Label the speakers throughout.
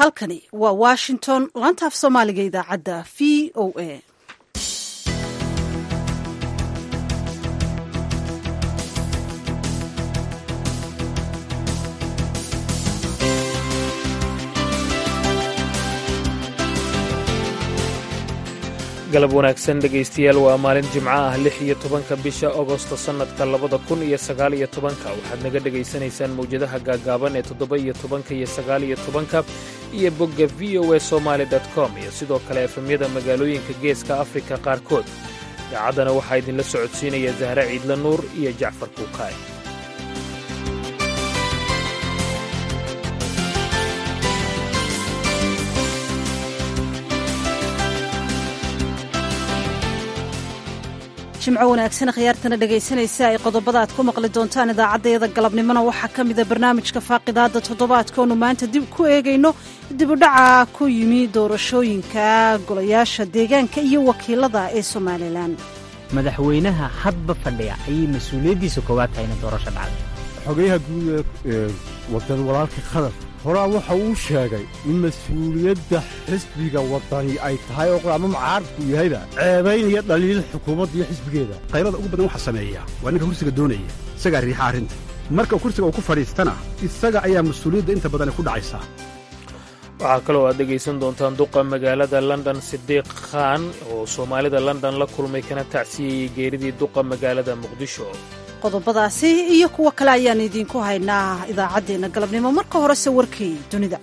Speaker 1: halkani waa washington laanta af soomaaliga idaacadda v o a
Speaker 2: galab wanaagsan dhegaystayaal waa maalin jimco ah lix iyo tobanka bisha agosto sannadka labada kun iyo sagaal iyo tobanka waxaad naga dhegaysanaysaan mawjadaha gaaggaaban ee toddoba iyo tobanka iyo sagaal iyo tobanka iyo bogga v o a somaali com iyo sidoo kale efemyada magaalooyinka geeska afrika qaarkood idaacaddana waxaa idinla socodsiinaya zahre ciidla nuur iyo jacfar kuukaay
Speaker 1: jimco wanaagsan khiyaartana dhegaysanaysa ay qodobada aad ku maqli doontaan idaacaddayada galabnimona waxaa ka mida barnaamijka faaqidaadda toddobaadkoonu maanta dib ku eegayno dibudhaca ku yimi doorashooyinka golayaasha deegaanka iyo wakiilada ee somalilan
Speaker 3: madaxweynaha hadba fadhiya ayay mas-uuliyaddiisa koowaad tahay ina doorasho dhacday
Speaker 4: xogayaha guud ee wadan walaalka qatar horaa waxa uu sheegay in mas-uuliyadda xisbiga waddani ay tahay oo ama mucaaradku yahayba ceebaynaya dhaliil xukuumadda iyo xisbigeeda
Speaker 5: qaylada ugu badan waxaa sameeya waa ninka kursiga doonaya isagaa riixa arrinta marka kursiga uu ku fadhiistana isaga ayaa mas-uuliyadda inta badan ku dhacaysaa
Speaker 2: waxaa kaloo aad dhegaysan doontaan duqa magaalada london sidiiq khan oo soomaalida london la kulmay kana tacsiyeyey geeridii duqa magaalada muqdisho
Speaker 1: qodobadaasi iyo kuwo kale ayaan idiinku haynaa idaacaddeenna galabnimo marka horese warkii dunida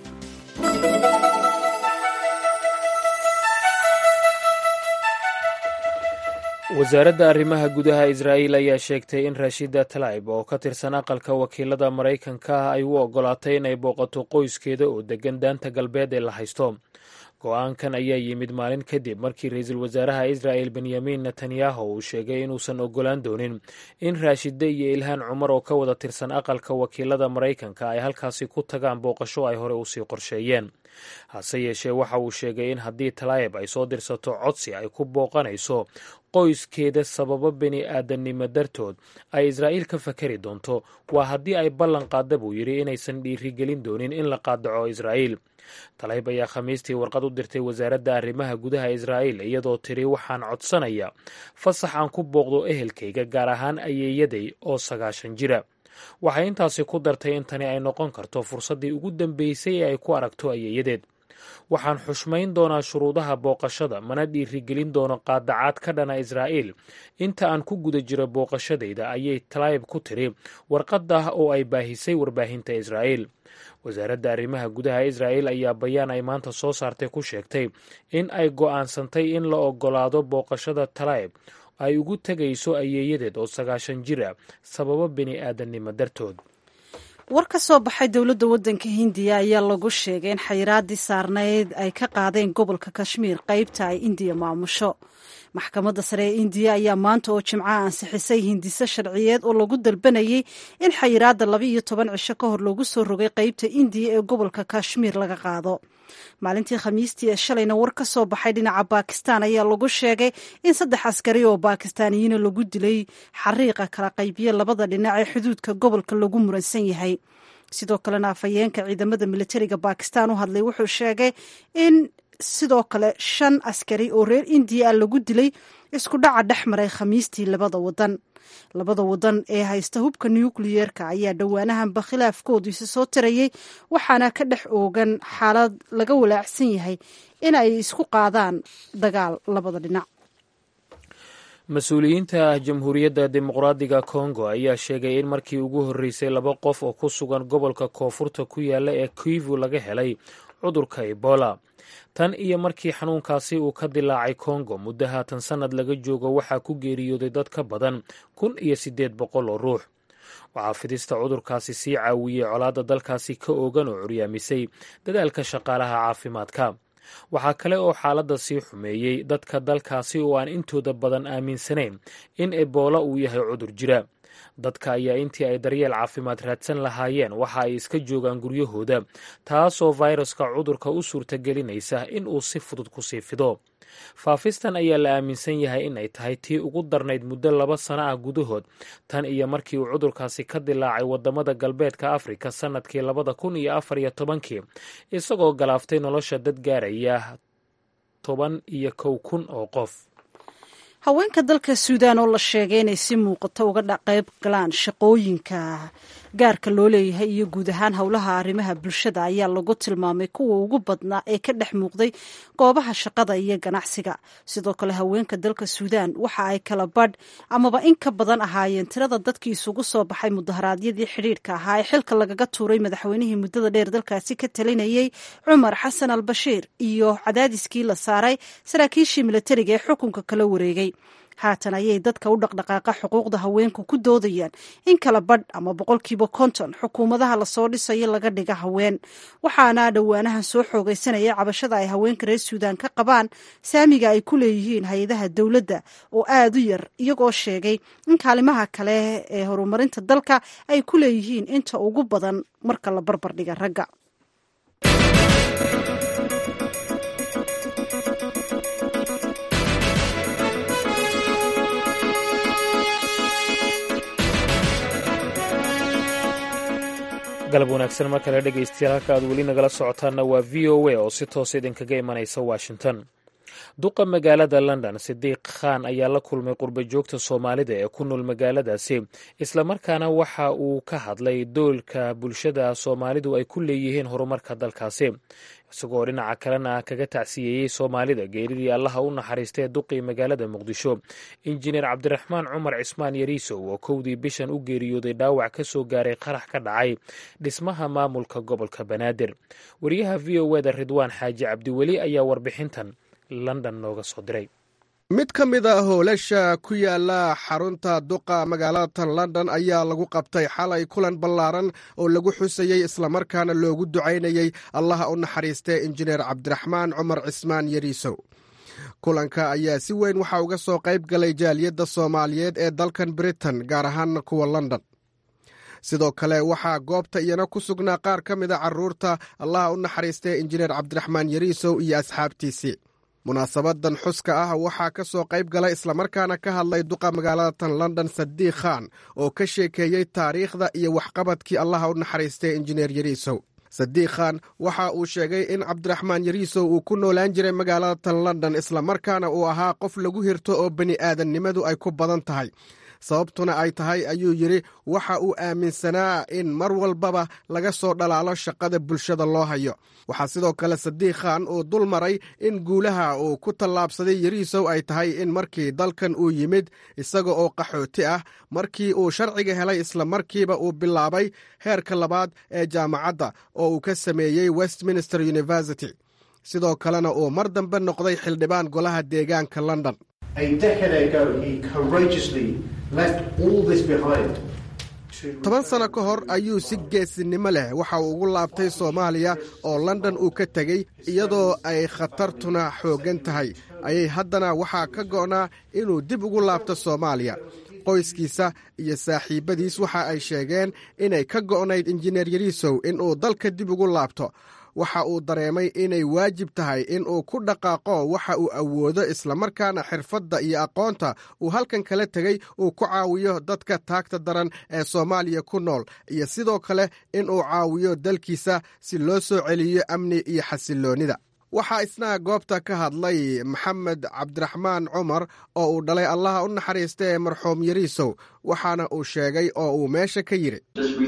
Speaker 2: wasaaradda arrimaha gudaha israa'iil ayaa sheegtay in rashida talayb oo ka tirsan aqalka wakiilada maraykanka ah ay u oggolaatay inay booqato qoyskeeda oo deggan daanta galbeed ee la haysto go-aankan ayaa yimid maalin kadib markii ra-iisul wasaaraha israa'el benyamin netanyahu uu sheegay inuusan oggolaan doonin in raashide iyo ilhaan cumar oo ka wada tirsan aqalka wakiilada maraykanka ay halkaasi ku tagaan booqasho ay hore usii qorsheeyeen hase yeeshee waxa uu sheegay in haddii talayib ay soo dirsato codsi ay ku booqanayso qoyskeeda sababo bini aadamnimo dartood ay israa'iil ka fakari doonto waa haddii ay ballan qaadda buu yidhi inaysan dhiirigelin doonin in la qaadaco israa'iil talayb ayaa khamiistii warqad u dirtay wasaaradda arrimaha gudaha israa'iil iyadoo tiri waxaan codsanaya fasax aan ku booqdo ehelkayga gaar ahaan ayeeyaday oo sagaashan jira waxay intaasi ku dartay in tani ay noqon karto fursaddii ugu dambeysay ee ay ku aragto ayeeyadeed waxaan xushmayn doonaa shuruudaha booqashada mana dhiirigelin doono qaadacaad ka dhana israa'iil inta aan ku guda jiro booqashadayda ayay talayb ku tiri warqaddah oo ay baahisay warbaahinta israa'iil wasaaradda arrimaha gudaha israa'iil ayaa bayaan ay maanta soo saartay ku sheegtay in ay go'aansantay in la oggolaado booqashada talayb ay ugu tegayso ayeeyadeed oo sagaashan jir ah sababo bini aadamnimo dartood
Speaker 1: war ka soo baxay dowladda waddanka hindiya ayaa lagu sheegay in xayiraaddii saarnayd ay ka qaadeen gobolka kashmiir qaybta ay indiya maamusho maxkamadda sare ee indiya ayaa maanta oo jimcaha ansixisay hindiso sharciyeed oo lagu dalbanayay in xayiraadda laba iyo toban cisho ka hor loogu soo rogay qaybta indiya ee gobolka kashmiir laga qaado maalintii khamiistii ee shalayna war ka soo baxay dhinaca baakistan ayaa lagu sheegay in saddex askari oo baakistaaniyiina lagu dilay xariiqa kala qaybiye labada dhinac ee xuduudka gobolka lagu muransan yahay sidoo kalena afhayeenka ciidamada militariga baakistan u hadlay wuxuu sheegay in sidoo kale shan askari oo reer indiya ah lagu dilay isku dhaca dhex maray khamiistii labada wadan labada wadan ee haysta hubka nukliyeerka ayaa dhowaanahanba khilaafkoodu isa soo tirayay waxaana ka dhex oogan xaalad laga walaacsan yahay in ay isku qaadaan dagaal labada dhinac
Speaker 2: mas-uuliyiinta jamhuuriyadda dimuqraadiga kongo ayaa sheegay in markii ugu horreysay laba qof oo ku sugan gobolka koonfurta ku yaala ee kivu laga helay cudurka ebola tan iyo markii xanuunkaasi uu ka dilaacay kongo muddo haatan sannad laga joogo waxaa ku geeriyooday dad ka badan kun iyo siddeed boqol oo ruux waxaa fidista cudurkaasi sii caawiyey colaadda dalkaasi ka oogan oo curyaamisay dadaalka shaqaalaha caafimaadka waxaa kale oo xaaladda sii xumeeyey dadka dalkaasi oo aan intooda badan aaminsanayn in ebola uu yahay cudur jira dadka ayaa intii ay daryeel caafimaad raadsan lahaayeen waxa ay iska joogaan guryahooda taasoo fayraska cudurka u suurtagelinaysa in uu si fudud ku sii fido faafistan ayaa la aaminsan yahay in ay tahay tii ugu darnayd muddo laba sano ah gudahood tan iyo markii uu cudurkaasi ka dilaacay wadamada galbeedka afrika sannadkii labada kun iyo afar iyo tobankii isagoo galaaftay nolosha dad gaaraya toban iyo kow kun oo qof
Speaker 1: haweenka dalka suudaan oo la sheegay inay si muuqato uga qayb galaan shaqooyinka gaarka loo leeyahay iyo guud ahaan howlaha arrimaha bulshada ayaa lagu tilmaamay kuwa ugu badnaa ee ka dhex muuqday goobaha shaqada iyo ganacsiga sidoo kale haweenka dalka suudaan waxa ay kala badh amaba in ka badan ahaayeen tirada dadkii isugu soo baxay mudaharaadyadii xidhiirka ahaa ee xilka lagaga tuuray madaxweynihii muddada dheer dalkaasi ka talinayey cumar xasan al bashiir iyo cadaadiskii la saaray saraakiishii milatariga ee xukunka kala wareegay haatan ayay dadka u dhaqdhaqaaqa xuquuqda haweenku ku doodayaan in kala badh ama boqolkiiba konton xukuumadaha lasoo dhisayo laga dhiga haween waxaana dhowaanahan soo xoogaysanaya cabashada ay haweenka reer suudaan ka qabaan saamiga ay ku leeyihiin hay-adaha dowladda oo aada u yar iyagoo sheegay in kaalimaha kale ee horumarinta dalka ay ku leeyihiin inta ugu badan marka la barbardhiga ragga
Speaker 2: galab wanaagsan mar kale dhegaystayaal halka aad weli nagala socotaanna waa v o a oo si toos idinkaga imanaysa washington duqa magaalada london sidiiq khan ayaa la kulmay qurba joogta soomaalida ee ku nool magaaladaasi islamarkaana waxa uu ka hadlay doolka bulshada soomaalidu ay ku leeyihiin horumarka dalkaasi isagoo dhinaca kalena kaga tacsiyeeyey soomaalida geeridii allaha u naxariistay duqii magaalada muqdisho injineer cabdiraxmaan cumar cismaan yariisow oo kowdii bishan u geeriyooday dhaawac ka soo gaaray qarax ka dhacay dhismaha maamulka gobolka banaadir wariyaha v o eda ridwaan xaaji cabdiweli ayaa warbixintan london nooga soo diray
Speaker 6: mid ka mid a howlasha ku yaala xarunta duqa magaalada london ayaa lagu qabtay xalay kulan ballaaran oo lagu xusayey islamarkaana loogu ducaynayey allaha u naxariistee injineer cabdiraxmaan cumar cismaan yariisow kulanka ayaa si weyn waxaa uga soo qayb galay jaaliyadda soomaaliyeed ee dalkan britain gaar ahaana kuwa london sidoo kale waxaa goobta iyana ku sugnaa qaar ka mid a carruurta allaha u naxariistee injineer cabdiraxmaan yariisow iyo asxaabtiisii munaasabadan xuska ah waxaa ka soo qayb galay islamarkaana ka hadlay duqa magaalatan london sadiiq khan oo ka sheekeeyey taariikhda iyo waxqabadkii allaha u naxariistay injineer yariisow sadiiq khan waxa uu sheegay in cabdiraxmaan yariisow uu ku noolaan jiray magaalatan london islamarkaana uu ahaa qof lagu hirto oo bani aadannimadu ay ku badan tahay sababtuna ay tahay ayuu yidhi waxa uu aaminsanaa in mar walbaba laga soo dhalaalo shaqada bulshada loo hayo waxaa sidoo kale sadiiq khan uu dul maray in guulaha uu ku tallaabsaday yariisow ay tahay in markii dalkan uu yimid isaga oo qaxooti ah markii uu sharciga helay islamarkiiba uu bilaabay heerka labaad ee jaamacadda oo uu ka sameeyey westminster university sidoo kalena uu mar dambe noqday xildhibaan golaha deegaanka london toban sano ka hor ayuu si geesinimo leh waxa uu ugu laabtay soomaaliya oo london uu ka tegey iyadoo ay khatartuna xooggan tahay ayay haddana waxaa ka go'naa inuu dib ugu laabto soomaaliya qoyskiisa iyo saaxiibbadiis waxa ay sheegeen inay ka go'nayd injineer yariisow inuu dalka dib ugu laabto waxa uu dareemay inay waajib tahay in uu ku dhaqaaqo waxa uu awoodo islamarkaana xirfadda iyo aqoonta uu halkan kala tegey uu ku caawiyo dadka taagta daran ee soomaaliya ku nool iyo sidoo kale in uu caawiyo dalkiisa si loo soo celiyo amni iyo xasilloonnida waxaa isna goobta ka hadlay maxamed cabdiraxmaan cumar oo uu dhalay allaha u naxariista ee marxuum yariisow waxaana uu sheegay oo uu meesha ka yidhi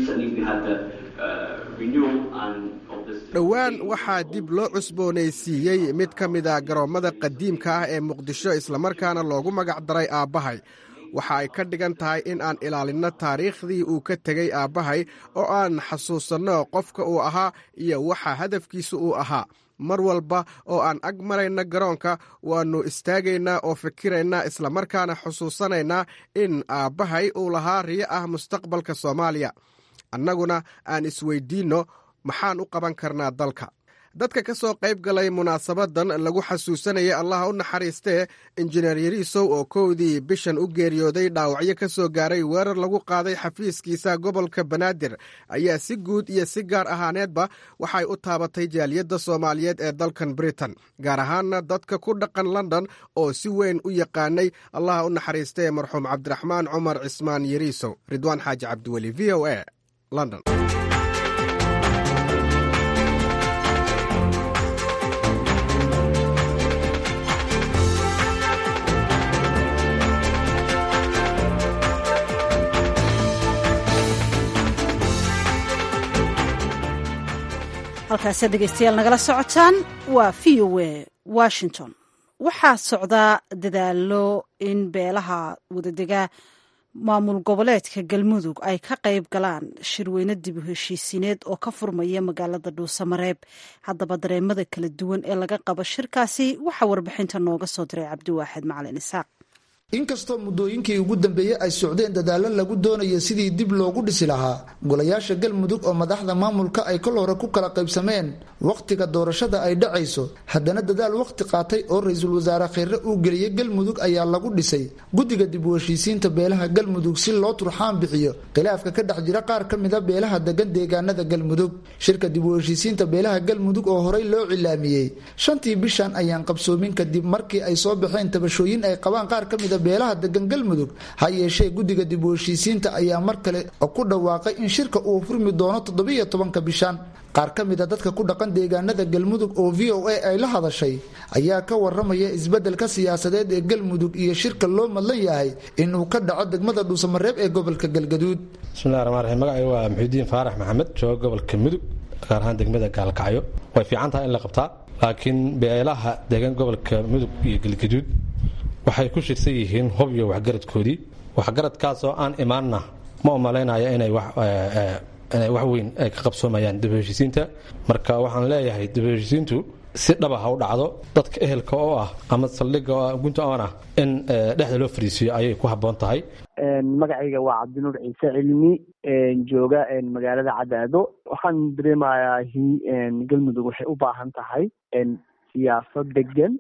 Speaker 6: dhowaan waxaa dib loo cusboonaysiiyey mid ka mid a garoommada qadiimka ah ee muqdisho islamarkaana loogu magac daray aabbahay waxa ay ka dhigan tahay in aan ilaalinno taariikhdii uu ka tegey aabbahay oo aan xasuusanno qofka uu ahaa iyo waxa hadafkiisa uu ahaa mar walba oo aan ag marayna garoonka waannu istaagaynaa oo fikiraynaa islamarkaana xusuusanaynaa in aabbahay uu lahaa riyo ah mustaqbalka soomaaliya annaguna aan isweyddiinno maxaan u qaban karnaa dalka dadka ka soo qayb galay munaasabadan lagu xasuusanayay allaha u naxariistee injineer yariisow oo kowdii bishan u geeriyooday dhaawacyo ka soo gaaray weerar lagu qaaday xafiiskiisa gobolka banaadir ayaa si guud iyo si gaar ahaaneedba waxay u taabatay jaaliyadda soomaaliyeed ee dalkan britain gaar ahaanna dadka ku dhaqan london oo si weyn u yaqaanay allaha u naxariistee marxuum cabdiraxmaan cumar cismaan yariisow ridwaan xaaji cabdiweli v o a london
Speaker 1: halkaasi dhegeystayaal nagala socotaan waa v o a washington waxaa socdaa dadaalo in beelaha wadadega maamul goboleedka galmudug ay ka qayb galaan shirweyne dib u heshiisiineed oo ka furmaya magaalada dhuusamareeb haddaba dareemada kala duwan ee laga qabo shirkaasi waxaa warbixinta nooga soo diray cabdiwaaxid macalin isaaq
Speaker 7: inkastoo muddooyinkii ugu dambeeyey ay socdeen dadaallo lagu doonayo sidii dib loogu dhisi lahaa golayaasha galmudug oo madaxda maamulka ay kol hore ku kala qaybsameen wakhtiga doorashada ay dhacayso haddana dadaal wakhti qaatay oo ra-iisul wasaare kheyre uu geliyey galmudug ayaa lagu dhisay guddiga dib u heshiisiinta beelaha galmudug si loo turxaan bixiyo khilaafka ka dhex jira qaar ka mida beelaha degan deegaanada galmudug shirka dib u heshiisiinta beelaha galmudug oo horey loo cilaamiyey shantii bishan ayaan qabsoomin kadib markii ay soo baxeen tabashooyin ay qabaan qaar ka mida beelaha degan galmudug ha yeeshee guddiga dib u heshiisiinta ayaa mar kale ku dhawaaqay in shirka uu furmi doono toddobiyo tobanka bishan qaar ka mida dadka ku dhaqan deegaanada galmudug oo v o a ay la hadashay ayaa ka waramaya isbeddelka siyaasadeed ee galmudug iyo shirka loo madlan yahay inuu ka dhaco degmada dhuusamareeb ee gobolka galgaduud
Speaker 8: bismillahi raxmaan raxiim magacay waa muxiudiin faarax maxamed jooga gobolka mudug gaar ahaan degmada gaalkacyo way fiican tahay in la qabtaa laakiin beelaha deegan gobolka mudug iyo galgaduud waxay ku shirsan yihiin hub iyo waxgaradkoodii waxgaradkaasoo aan imaanna ma umalaynaya inay inay wax weyn ay ka qabsoomayaan dib heshiisiinta marka waxaan leeyahay dib heshiisiintu si dhaba ha u dhacdo dadka ehelka oo ah ama saldhigga oo gunta oon ah in dhexda loo fariisiyo ayay ku habboon tahay
Speaker 9: magacayga waa cabdinuur ciise cilmi jooga magaalada cadaado waxaan dareemayaa galmudug waxay u baahan tahay siyaasad degan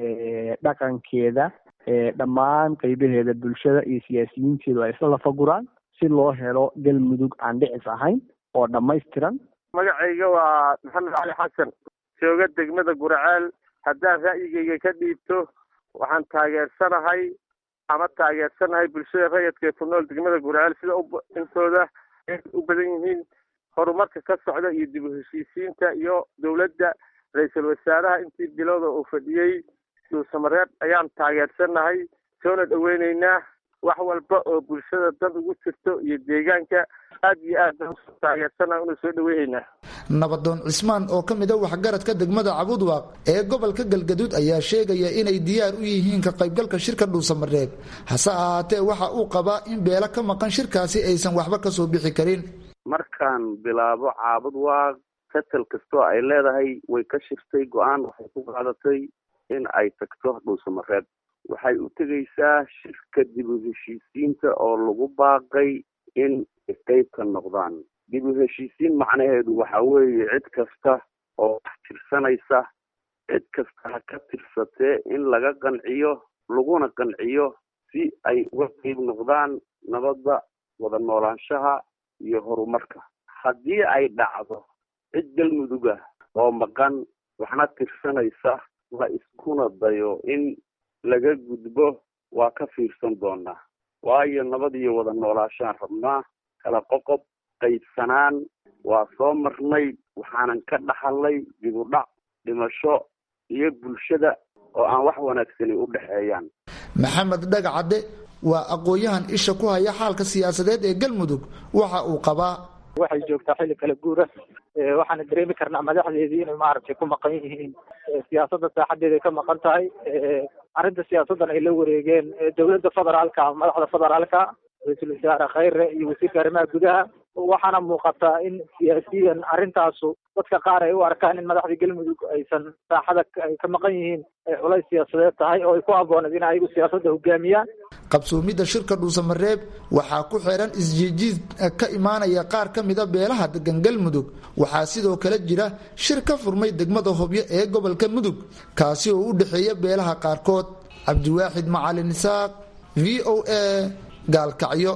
Speaker 9: dhaqankeeda dhammaan qaybaheeda bulshada iyo siyaasiyiinteedu ay isla lafaguraan si loo helo galmudug aan dhicis ahayn oo dhammaystiran
Speaker 10: magacayga waa maxamed cali xasan jooga degmada guraceel haddaan ra'yigayga ka dhiibto waxaan taageersanahay ama taageersanahay bulshada rayadka ee ku nool degmada guraceel sida intooda u badan yihiin horumarka ka socda iyo dib u heshiisiinta iyo dowladda ra-iisul wasaaraha intii bilowda uu fadhiyey dhuusamareeb ayaan taageersanahay soona dhoweyneynaa wax walba oo bulshada dan ugu jirto iyo deegaanka aad iyo aad baan usoo taageersanaha unu soo dhaweyneynaa
Speaker 7: nabadoon cismaan oo ka mid a waxgaradka degmada cabudwaaq ee gobolka galgaduud ayaa sheegaya inay diyaar u yihiin ka qaybgalka shirka dhuusamareeb hase ahaatee waxa uu qabaa in beelo ka maqan shirkaasi aysan waxba kasoo bixi karin
Speaker 11: markaan bilaabo caabudwaaq tatal kastoo ay leedahay way ka shirtay go-aan waxay ku qaadatay in ay tagto dhuusamareeb waxay u tegaysaa shirka dib u heshiisiinta oo lagu baaqay in qayb ka noqdaan dib u heshiisiin macnaheedu waxa weeye cid kasta oo wax tirsanaysa cid kasta ha ka tirsatee in laga qanciyo laguna qanciyo si ay uga qayb noqdaan nabadda wada noolaanshaha iyo horumarka haddii ay dhacdo cid galmuduga oo maqan waxna tirsanaysa la iskuna dayo in laga gudbo waa ka fiirsan doonaa waayo nabad iyo wada noolaashaan rabnaa kala qoqob qaybsanaan waa soo marnay waxaanan ka dhaxalnay dibudhac dhimasho iyo bulshada oo aan wax wanaagsani u dhexeeyaan
Speaker 7: maxamed dhagacadde waa aqoon-yahan isha ku haya xaalka siyaasadeed ee galmudug waxa uu qabaa
Speaker 12: waxay joogtaa xilli kala guura waxaana dareemi karnaa madaxdeedii inay maaragtay ku maqan yihiin siyaasadda saaxadeeda ay ka maqan tahay arrinta siyaasaddan ay la wareegeen dowladda federaalka madaxda federaalka ra-iisul wasaare khayre iyo wasiirka arrimaha gudaha waxaana muuqataa in siyaasiyan arrintaasu dadka qaar ay u arkaan in madaxda galmudug aysan saaxada ay ka maqan yihiin ay culays siyaasadeed tahay oo ay ku habbooneed in ayagu siyaasadda hogaamiyaan
Speaker 7: qabsoomidda shirka dhuusamareeb waxaa ku xeeran isjiijiid ka imaanaya qaar ka mida beelaha degan galmudug waxaa sidoo kale jira shir ka furmay degmada hobyo ee gobolka mudug kaasi oo u dhexeeya beelaha qaarkood cabdiwaaxid macalin isaaq v o a gaalkacyo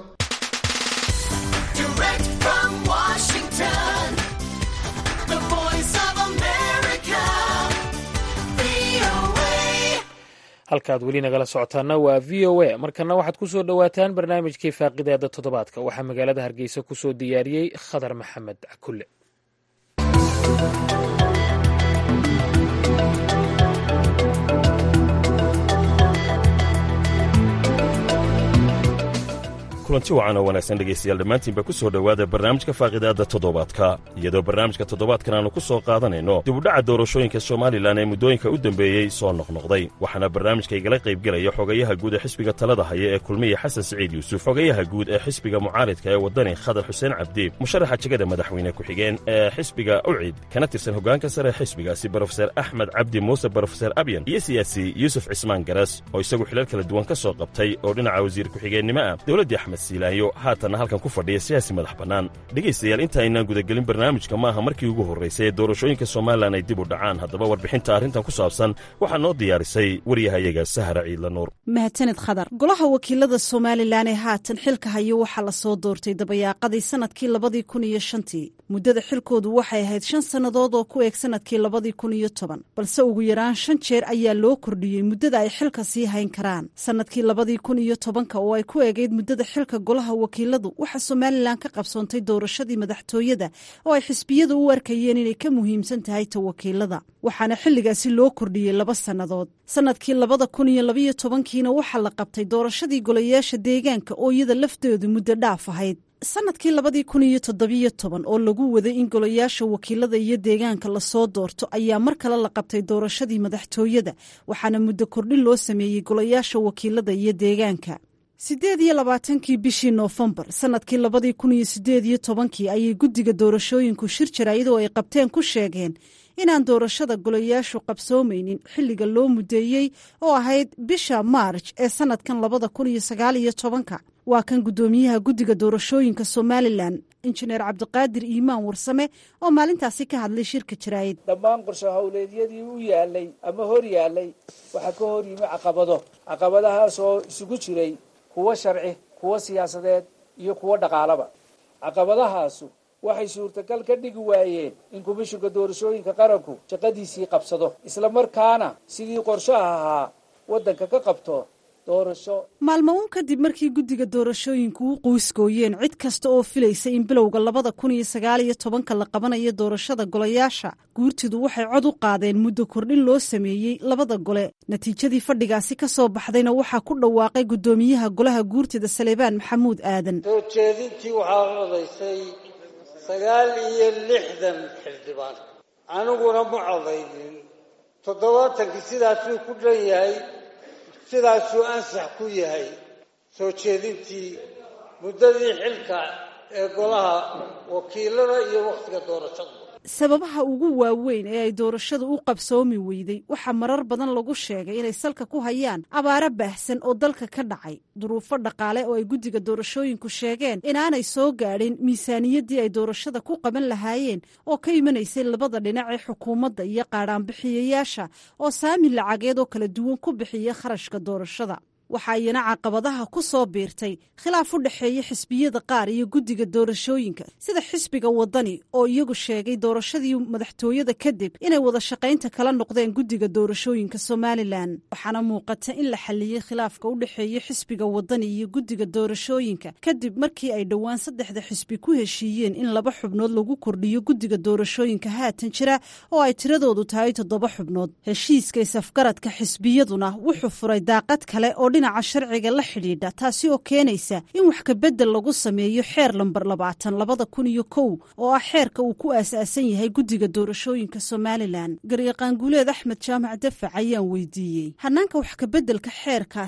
Speaker 2: halkaad weli nagala socotaana waa v o a markana waxaad ku soo dhowaataan barnaamijkii faaqidaada toddobaadka waxaa magaalada hargeysa ku soo diyaariyey khadar maxamed cakulle
Speaker 13: kulanti wacan oo wanaagsan dhegaystayaal dhammaantiinba ku soo dhowaada barnaamijka faaqidaadda toddobaadka iyadoo barnaamijka toddobaadkan aanu ku soo qaadanayno dibudhaca doorashooyinka somalilan ee muddooyinka u dembeeyey soo noqnoqday waxaana barnaamijka igala qaybgelaya xogayaha guud ee xisbiga talada haya ee kulmiya xasan siciid yuusuf xogayaha guud ee xisbiga mucaaridka ee waddani khadar xuseen cabdi musharaxa jegada madaxweyne ku-xigeen ee xisbiga ucid kana tirsan hoggaanka sare ee xisbigaasi brofeser axmed cabdi muuse brofeser abyan iyo siyaasi yuusuf cismaan garas oo isagu xilal kala duwan ka soo qabtay oo dhinaca wasiir ku-xigeennimo ah dowladdii axmed siilaanyo haatanna halkan ku fadhiya siyaasi madax bannaan dhegaystayaal inta aynaan gudagelin barnaamijka maaha markii ugu horraysay ee doorashooyinka somalilan ay dib u dhacaan haddaba warbixinta arrintan ku saabsan waxaa noo diyaarisay waryahayaga sahara ciidla nuur
Speaker 1: mahadsaned khadar golaha wakiilada somalilan ee haatan xilka hayo waxaa la soo doortay dabayaaqadii sanadkii labadii kun iyo shantii muddada xilkoodu waxay ahayd shan sannadood oo ku eeg sanadkii labadii kun iyo toban balse ugu yaraan shan jeer ayaa loo kordhiyey muddada ay xilka sii hayn karaan sanadkii labadii kun iyo tobanka oo ay ku eegayd muddada xilka golaha wakiiladu waxaa somalilan ka qabsoontay doorashadii madaxtooyada oo ay xisbiyadu u arkayeen inay ka muhiimsan tahay ta wakiilada waxaana xilligaasi loo kordhiyey laba sannadood sanadkii labada kun iyo labaiyo tobankiina waxaa la qabtay doorashadii golayaasha deegaanka oo iyada lafteedu muddo dhaaf ahayd sanadkii labadii kun iyo toddobiyo toban oo lagu waday in golayaasha wakiilada iyo deegaanka lasoo doorto ayaa mar kale la qabtay doorashadii madaxtooyada waxaana muddo kordhin loo sameeyey golayaasha wakiilada iyo deegaanka siddeed iyo labaatankii bishii noofembar sanadkii labadii kun iyo siddeed iyo tobankii ayay guddiga doorashooyinku shir jaraayadoo ay qabteen ku sheegeen inaan doorashada golayaashu qabsoomaynin xilliga loo mudeeyey oo ahayd bisha maarj ee sanadkan labada kun iyo sagaal iyo tobanka waa kan guddoomiyaha guddiga doorashooyinka somalilan injineer cabdiqaadir iimaan warsame oo maalintaasi ka hadlay shirka jaraayid
Speaker 14: dhammaan qorsho howleedyadii u yaalay ama hor yaalay waxaa ka hor yimi caqabado caqabadahaas oo isugu jiray kuwo sharci kuwo siyaasadeed iyo kuwo dhaqaalaba caqabadahaasu waxay suurtagal ka dhigi waayeen in komishinka doorashooyinka qaranku shaqadiisii qabsado isla markaana sidii qorshaha ahaa waddanka ka qabto doorasho
Speaker 1: maalmo uun kadib markii guddiga doorashooyinku u qoysgooyeen cid kasta oo filaysa in bilowga labada kun iyo sagaal iyo tobanka la qabanayo doorashada golayaasha guurtidu waxay cod u qaadeen muddo kordhin loo sameeyey labada gole natiijadii fadhigaasi ka soo baxdayna waxaa ku dhawaaqay guddoomiyaha golaha guurtida saleebaan maxamuud aadan
Speaker 15: soo jeedintii waxaa codaysay sagaal iyo lixdan xildhibaan aniguna ma codaynin toddobaatankii sidaasuu ku dhan yahay sidaasuu ansax ku yahay soo jeedintii muddadii xilka ee golaha wakiilada iyo wakhtiga doorashada
Speaker 1: sababaha ugu waaweyn ee ay doorashadu u qabsoomi weyday waxaa marar badan lagu sheegay inay salka ku hayaan abaaro baahsan oo dalka ka dhacay duruufo dhaqaale oo ay guddiga doorashooyinku sheegeen inaanay soo gaadhin miisaaniyaddii ay doorashada ku qaban lahaayeen oo ka imanaysay labada dhinac ee xukuumadda iyo qaadhaanbixiyayaasha oo saami lacageed oo kala duwan ku bixiya kharashka doorashada waxaa iyana caqabadaha ku soo biirtay khilaaf u dhexeeya xisbiyada qaar iyo guddiga doorashooyinka sida xisbiga waddani oo iyagu sheegay doorashadii madaxtooyada kadib inay wada shaqaynta kala noqdeen guddiga doorashooyinka somalilan waxaana muuqata in la xalliyey khilaafka u dhexeeya xisbiga waddani iyo guddiga doorashooyinka kadib markii ay dhowaan saddexda xisbi ku heshiiyeen in laba xubnood lagu kordhiyo guddiga doorashooyinka haatan jira oo ay tiradoodu tahay toddoba xubnood heshiiska isafgaradka xisbiyaduna wuxuu furay daaqad kale oo dhinaca sharciga la xidhiidha taasi oo keenaysa in wax kabedel lagu sameeyo xeer lambar labaatan labada kun iyo kow oo ah xeerka uu ku aasaasan yahay guddiga doorashooyinka somalilan garyaqaan guuleed axmed jaamac dafac ayaan weydiiyey hanaanka wax kabeddelka xeerkaasi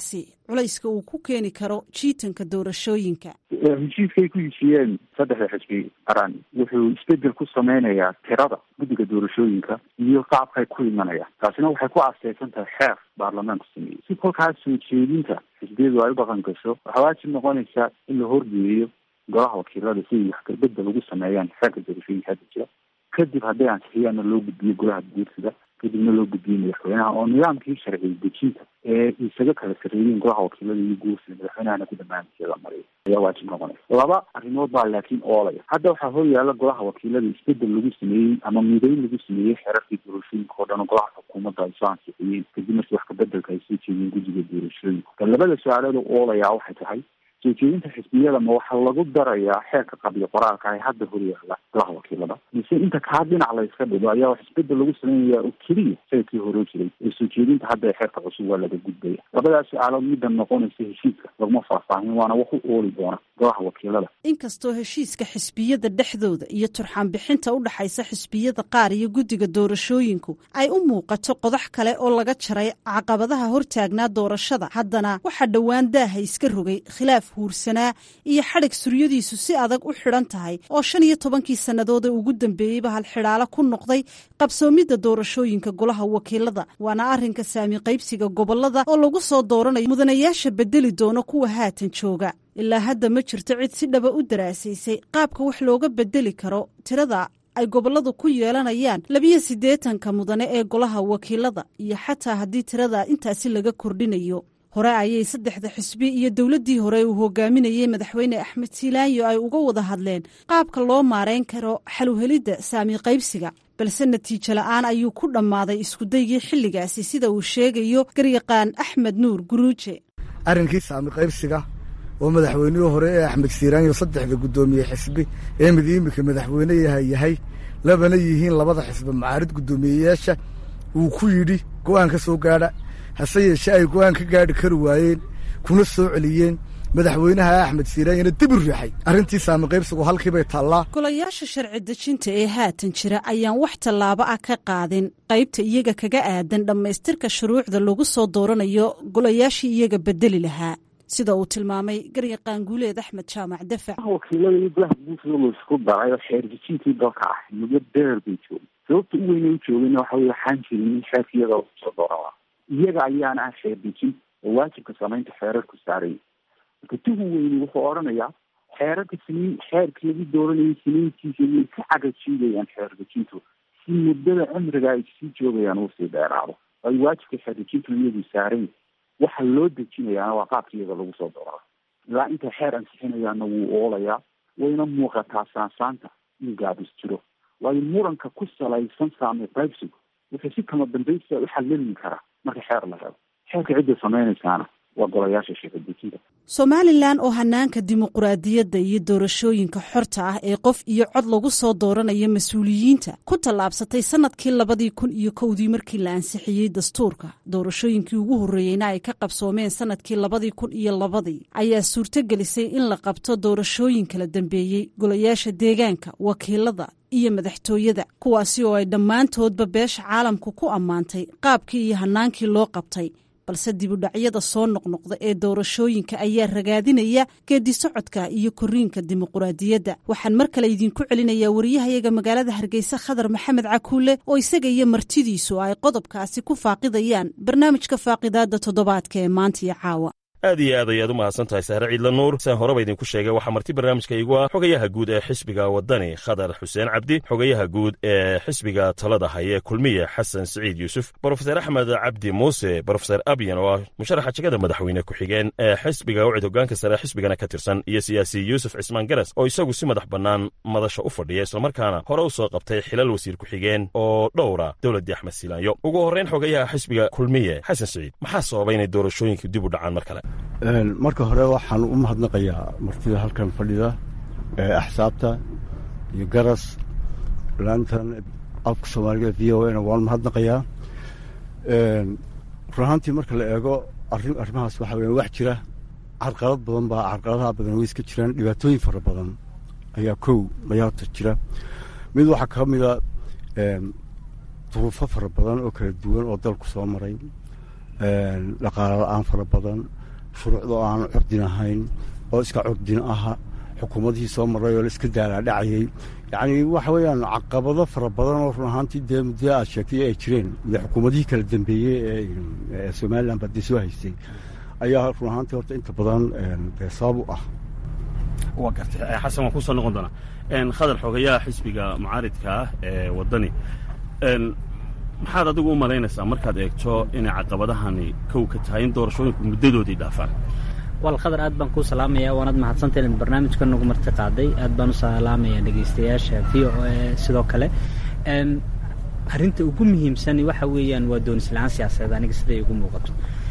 Speaker 1: culayska uu ku keeni karo jiitanka doorashooyinka
Speaker 16: heshiiskay ku heshiiyeen saddexda xisbi qaran wuxuu isbedel ku sameynayaa tirada guddiga doorashooyinka iyo qaabkay ku imanayaan taasina waxay ku aaseysan tahay xeer baarlamaanku sameeyey si kolkaas soo jeedinta xisbiyadu ay u dhaqan gasho waxaa waajib noqonaysaa in la horgeeyo golaha wakiilada si ay wax kabedel ugu sameeyaan xeerka doorashooyinka hadda jira kadib hadday ansixiyaana loo gudbiyo golaha guursiga kadibna loo gudbiyey madaxweynaha oo nidaamkii sharci dejinta ee isaga kala sarreeyeen golaha wakiilada iyo guursiga madaxweynahana ku dhamaantiya la mariyo ayaa waajib noqonaysa laba arrimood baa laakiin oolaya hadda waxaa hor yaalla golaha wakiilada isbedel lagu sameeyey ama midayn lagu sameeyey xeerarkii doorashooyinka oo dhan oo golaha xukuumadda ay soo ansixiyeen kadib markii wax kabedelka ay soo jeediyeen guddiga doorashooyinka ka labada su-aalood oo oolaya waxay tahay soo jeedinta xisbiyada ma waxaa lagu darayaa xeerka qabiyo qoraalka ay hadda hor yaalla golaha wakiilada mise inta kaa dhinac la iska dhigo ayaa wax isbedel lagu sameynaya oo keliya sayidkii hore jiray ee soo jeedinta hadda ee xeerka cusub waa laga gudbaya labadaas su-aalood midda noqonaysa heshiiska laguma faahfaahin waana wax u ooli doona golaha wakiilada
Speaker 1: inkastoo heshiiska xisbiyada dhexdooda iyo turxaan bixinta u dhaxaysa xisbiyada qaar iyo guddiga doorashooyinku ay u muuqato qodax kale oo laga jaray caqabadaha hortaagnaa doorashada haddana waxaa dhowaan daaha iska rogay khilaaf huursanaa iyo xadhig suryadiisu si adag u xidhan tahay oo shan iyo tobankii sannadood ee ugu dambeeyeyba halxidhaalo ku noqday qabsoomidda doorashooyinka golaha wakiilada waana arrinka saami qaybsiga gobolada oo lagu soo dooranayo mudanayaasha bedeli doono kuwa haatan jooga ilaa hadda ma jirto cid si dhaba u daraasaysay qaabka wax looga bedeli karo tirada ay gobolladu ku yeelanayaan labiyo siddeetanka mudane ee golaha wakiilada iyo xataa haddii tirada intaasi laga kordhinayo hore ayay saddexda xisbi iyo dowladdii hore uu hogaaminayey madaxweyne axmed siilaanyo ay uga wada hadleen qaabka loo maarayn karo xaluhelidda saami qaybsiga balse natiijo la-aan ayuu ku dhammaaday iskudaygii xilligaasi sida uu sheegayo garyaqaan axmed nuur guruuje
Speaker 17: arrinkii saami qaybsiga oo madaxweynihii hore ee axmed siiraanyo saddexda guddoomiye xisbi ee mid imika madaxweyne yahay yahay labana yihiin labada xisbi macaarid guddoomiyeyaasha wuu ku yidhi go'aan ka soo gaadha hase yeeshe ay go'aan ka gaadhi kari waayeen kuna soo celiyeen madaxweynaha axmed siiraanyana dib u riixay arrintii saami qaybsigu halkiibay taallaa
Speaker 1: golayaasha sharci dejinta ee haatan jira ayaan wax tallaabo ah ka qaadin qaybta iyaga kaga aadan dhammaystirka shuruucda lagu soo dooranayo golayaashii iyaga bedeli lahaa sida uu tilmaamay garyaqaan guuleed axmed jaamac dafac
Speaker 16: wakiilada iyo golaha guursiga la isku daray oo xeer dejintii dalka ah muddo dheer bay joogeen sababta u weyn ay u joogeen waxa weye waxaan jirin in xeerka iyada lagu soo dooran iyaga ayaana ah xeer dejin oo waajibka samaynta xeerarku saaraya marka tuhu weyni wuxuu odhanayaa xeerarka siniin xeerka lagu dooranayay siniintiisa way ka cagajiidayaan xeer dejintu si muddada cimriga ay sii joogayaan uu sii dheeraado ay waajibka xeer dejintu iyagu saaran waxa loo dejinayaana waa qaabka iyada lagu soo doorada ilaa intay xeer ansixinayaana wuu oolayaa wayna muuqataa saansaanta in gaabis jiro waayo muranka ku salaysan saami qaybsigu wuxuu si kama dambaysa u xallilmi karaa marka xeer la helo xeerka cidda samaynaysaana waa golayaasha sheekadejinta
Speaker 1: somalilan oo hanaanka dimuquraadiyadda iyo doorashooyinka xorta ah ee qof iyo cod lagu soo dooranayo mas-uuliyiinta ku tallaabsatay sanadkii labadii kun iyo kowdii markii la ansixiyey dastuurka doorashooyinkii ugu horreeyeyna ay ka qabsoomeen sanadkii labadii kun iyo labadii ayaa suurtogelisay in la qabto doorashooyin kala dambeeyey golayaasha deegaanka wakiilada iyo madaxtooyada kuwaasi oo ay dhammaantoodba beesha caalamku ku ammaantay qaabkii iyo hanaankii loo qabtay balse dibudhacyada soo noqnoqda ee doorashooyinka ayaa ragaadinaya geedi socodka iyo koriinka dimuquraadiyadda waxaan mar kale idinku celinayaa wariyahayaga magaalada hargeysa khadar maxamed cakuule oo isaga iyo martidiisu ay qodobkaasi ku faaqidayaan barnaamijka faaqidaada toddobaadka ee maanta iyo caawa
Speaker 13: aad iyo aad ayaad u mahadsan tahay sahre ciidla nuur siaan horeba idinku sheegay waxaa marti barnaamijka igu ah xogayaha guud ee xisbiga waddani khadar xuseen cabdi xogayaha guud ee xisbiga talada haye kulmiye xasan siciid yuusuf brofeser axmed cabdi muuse brofeser abyan oo ah musharaxa jegada madaxweyne ku-xigeen ee xisbiga ucid hogaanka sare xisbigana ka tirsan iyo siyaasi yuusuf cismaan garas oo isagu si madax bannaan madasha u fadhiya islamarkaana hore u soo qabtay xilal wasiir ku-xigeen oo dhowra dowladdii axmed siilaanyo ugu horrayn xogayaha xisbiga kulmiye xasan siciid maxaa sababay inay doorashooyinku dib u dhacaan mar kale
Speaker 4: marka hore waxaan u mahadnaqayaa martida halkan fadhida ee axsaabta iyo garas laantan afka soomaaliga v o na waan mahadnaqayaa run ahaantii marka la eego arrimahaas waxaa weya wax jira carqalad badan baa carqaladaha badan way iska jiraan dhibaatooyin fara badan ayaa kow mayaata jira mid waxaa ka mida duruufo fara badan oo kala duwan oo dalku soo maray dhaqaalo la-aan fara badan shuruucda oo aan curdin ahayn oo iska curdin aha xukuumadihii soo maray oo la iska daalaadhacayey yacni waxa weeyaan caqabado fara badan oo run ahaantii dee muddo aad sheegtay ay jireen muddo xukuumadihii kala dambeeyey ee somalilan baa dee soo haystay ayaa run ahaantii horta inta badan dee sabab u ah
Speaker 13: waa gartay xasan waan kusoo noqon doonaa khadar xoogayaha xisbiga mucaaridka ah ee waddani maxaad adigu u malaynaysaa markaad eegto inay caqabadahani kow ka tahay in doorashooyinku muddadoodii dhaafaan
Speaker 3: wal khadar aad baan kuu salaamaya waanaad mahadsantahy inaad barnaamijka nagu marti qaaday aad baan u salaamaya dhegaystayaasha v o a sidoo kale arrinta ugu muhiimsan waxa weeyaan waa doonisla-aan siyaasadeed aniga siday igu muuqato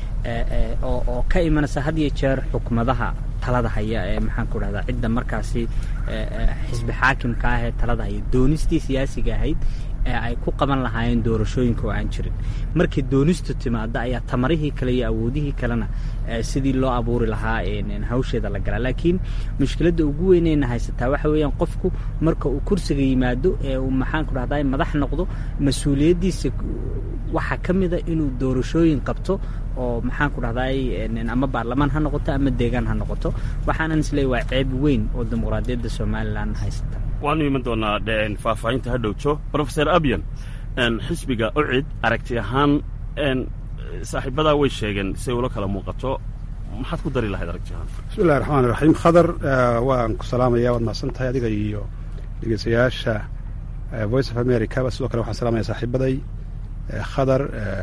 Speaker 3: oo ka imanaysa had iyo jeer xukuumadaha talada haya ee maxaan ku dhahdaa cidda markaasi xisbi xaakimka ah ee talada haya doonistii siyaasiga ahayd ee ay ku qaban lahaayeen doorashooyinka oo aan jirin markii doonistu timaada ayaa tamarihii kale iyo awoodihii kalena sidii loo abuuri lahaa hawsheeda la galaa laakiin mushkiladda ugu weyneyna haysataa waxa weeyaan qofku marka uu kursiga yimaado ee uu maxaan ku dhahdaa madax noqdo mas-uuliyaddiisa waxaa ka mida inuu doorashooyin qabto oo maxaan ku dhahdaay ama baarlamaan ha noqoto ama deegaan ha noqoto waxaanan isleey waa ceeb weyn oo dimuqraadiyadda somalilan haysata
Speaker 13: waanu iman doonaa faahfaahinta ha dhowto rofeor abyan xisbiga ucid aragti ahaan saaxiibadaa way sheegeen siay ula kala muuqato maxaad ku dari lahayd aragti ahaan
Speaker 5: bismi llahi raxmaan iraxiim khadar waan ku salaamaya waad mahadsan tahay adiga iyo dhegeystayaasha voice of america sidoo kale waxaan salaamaya saaxiibaday khadar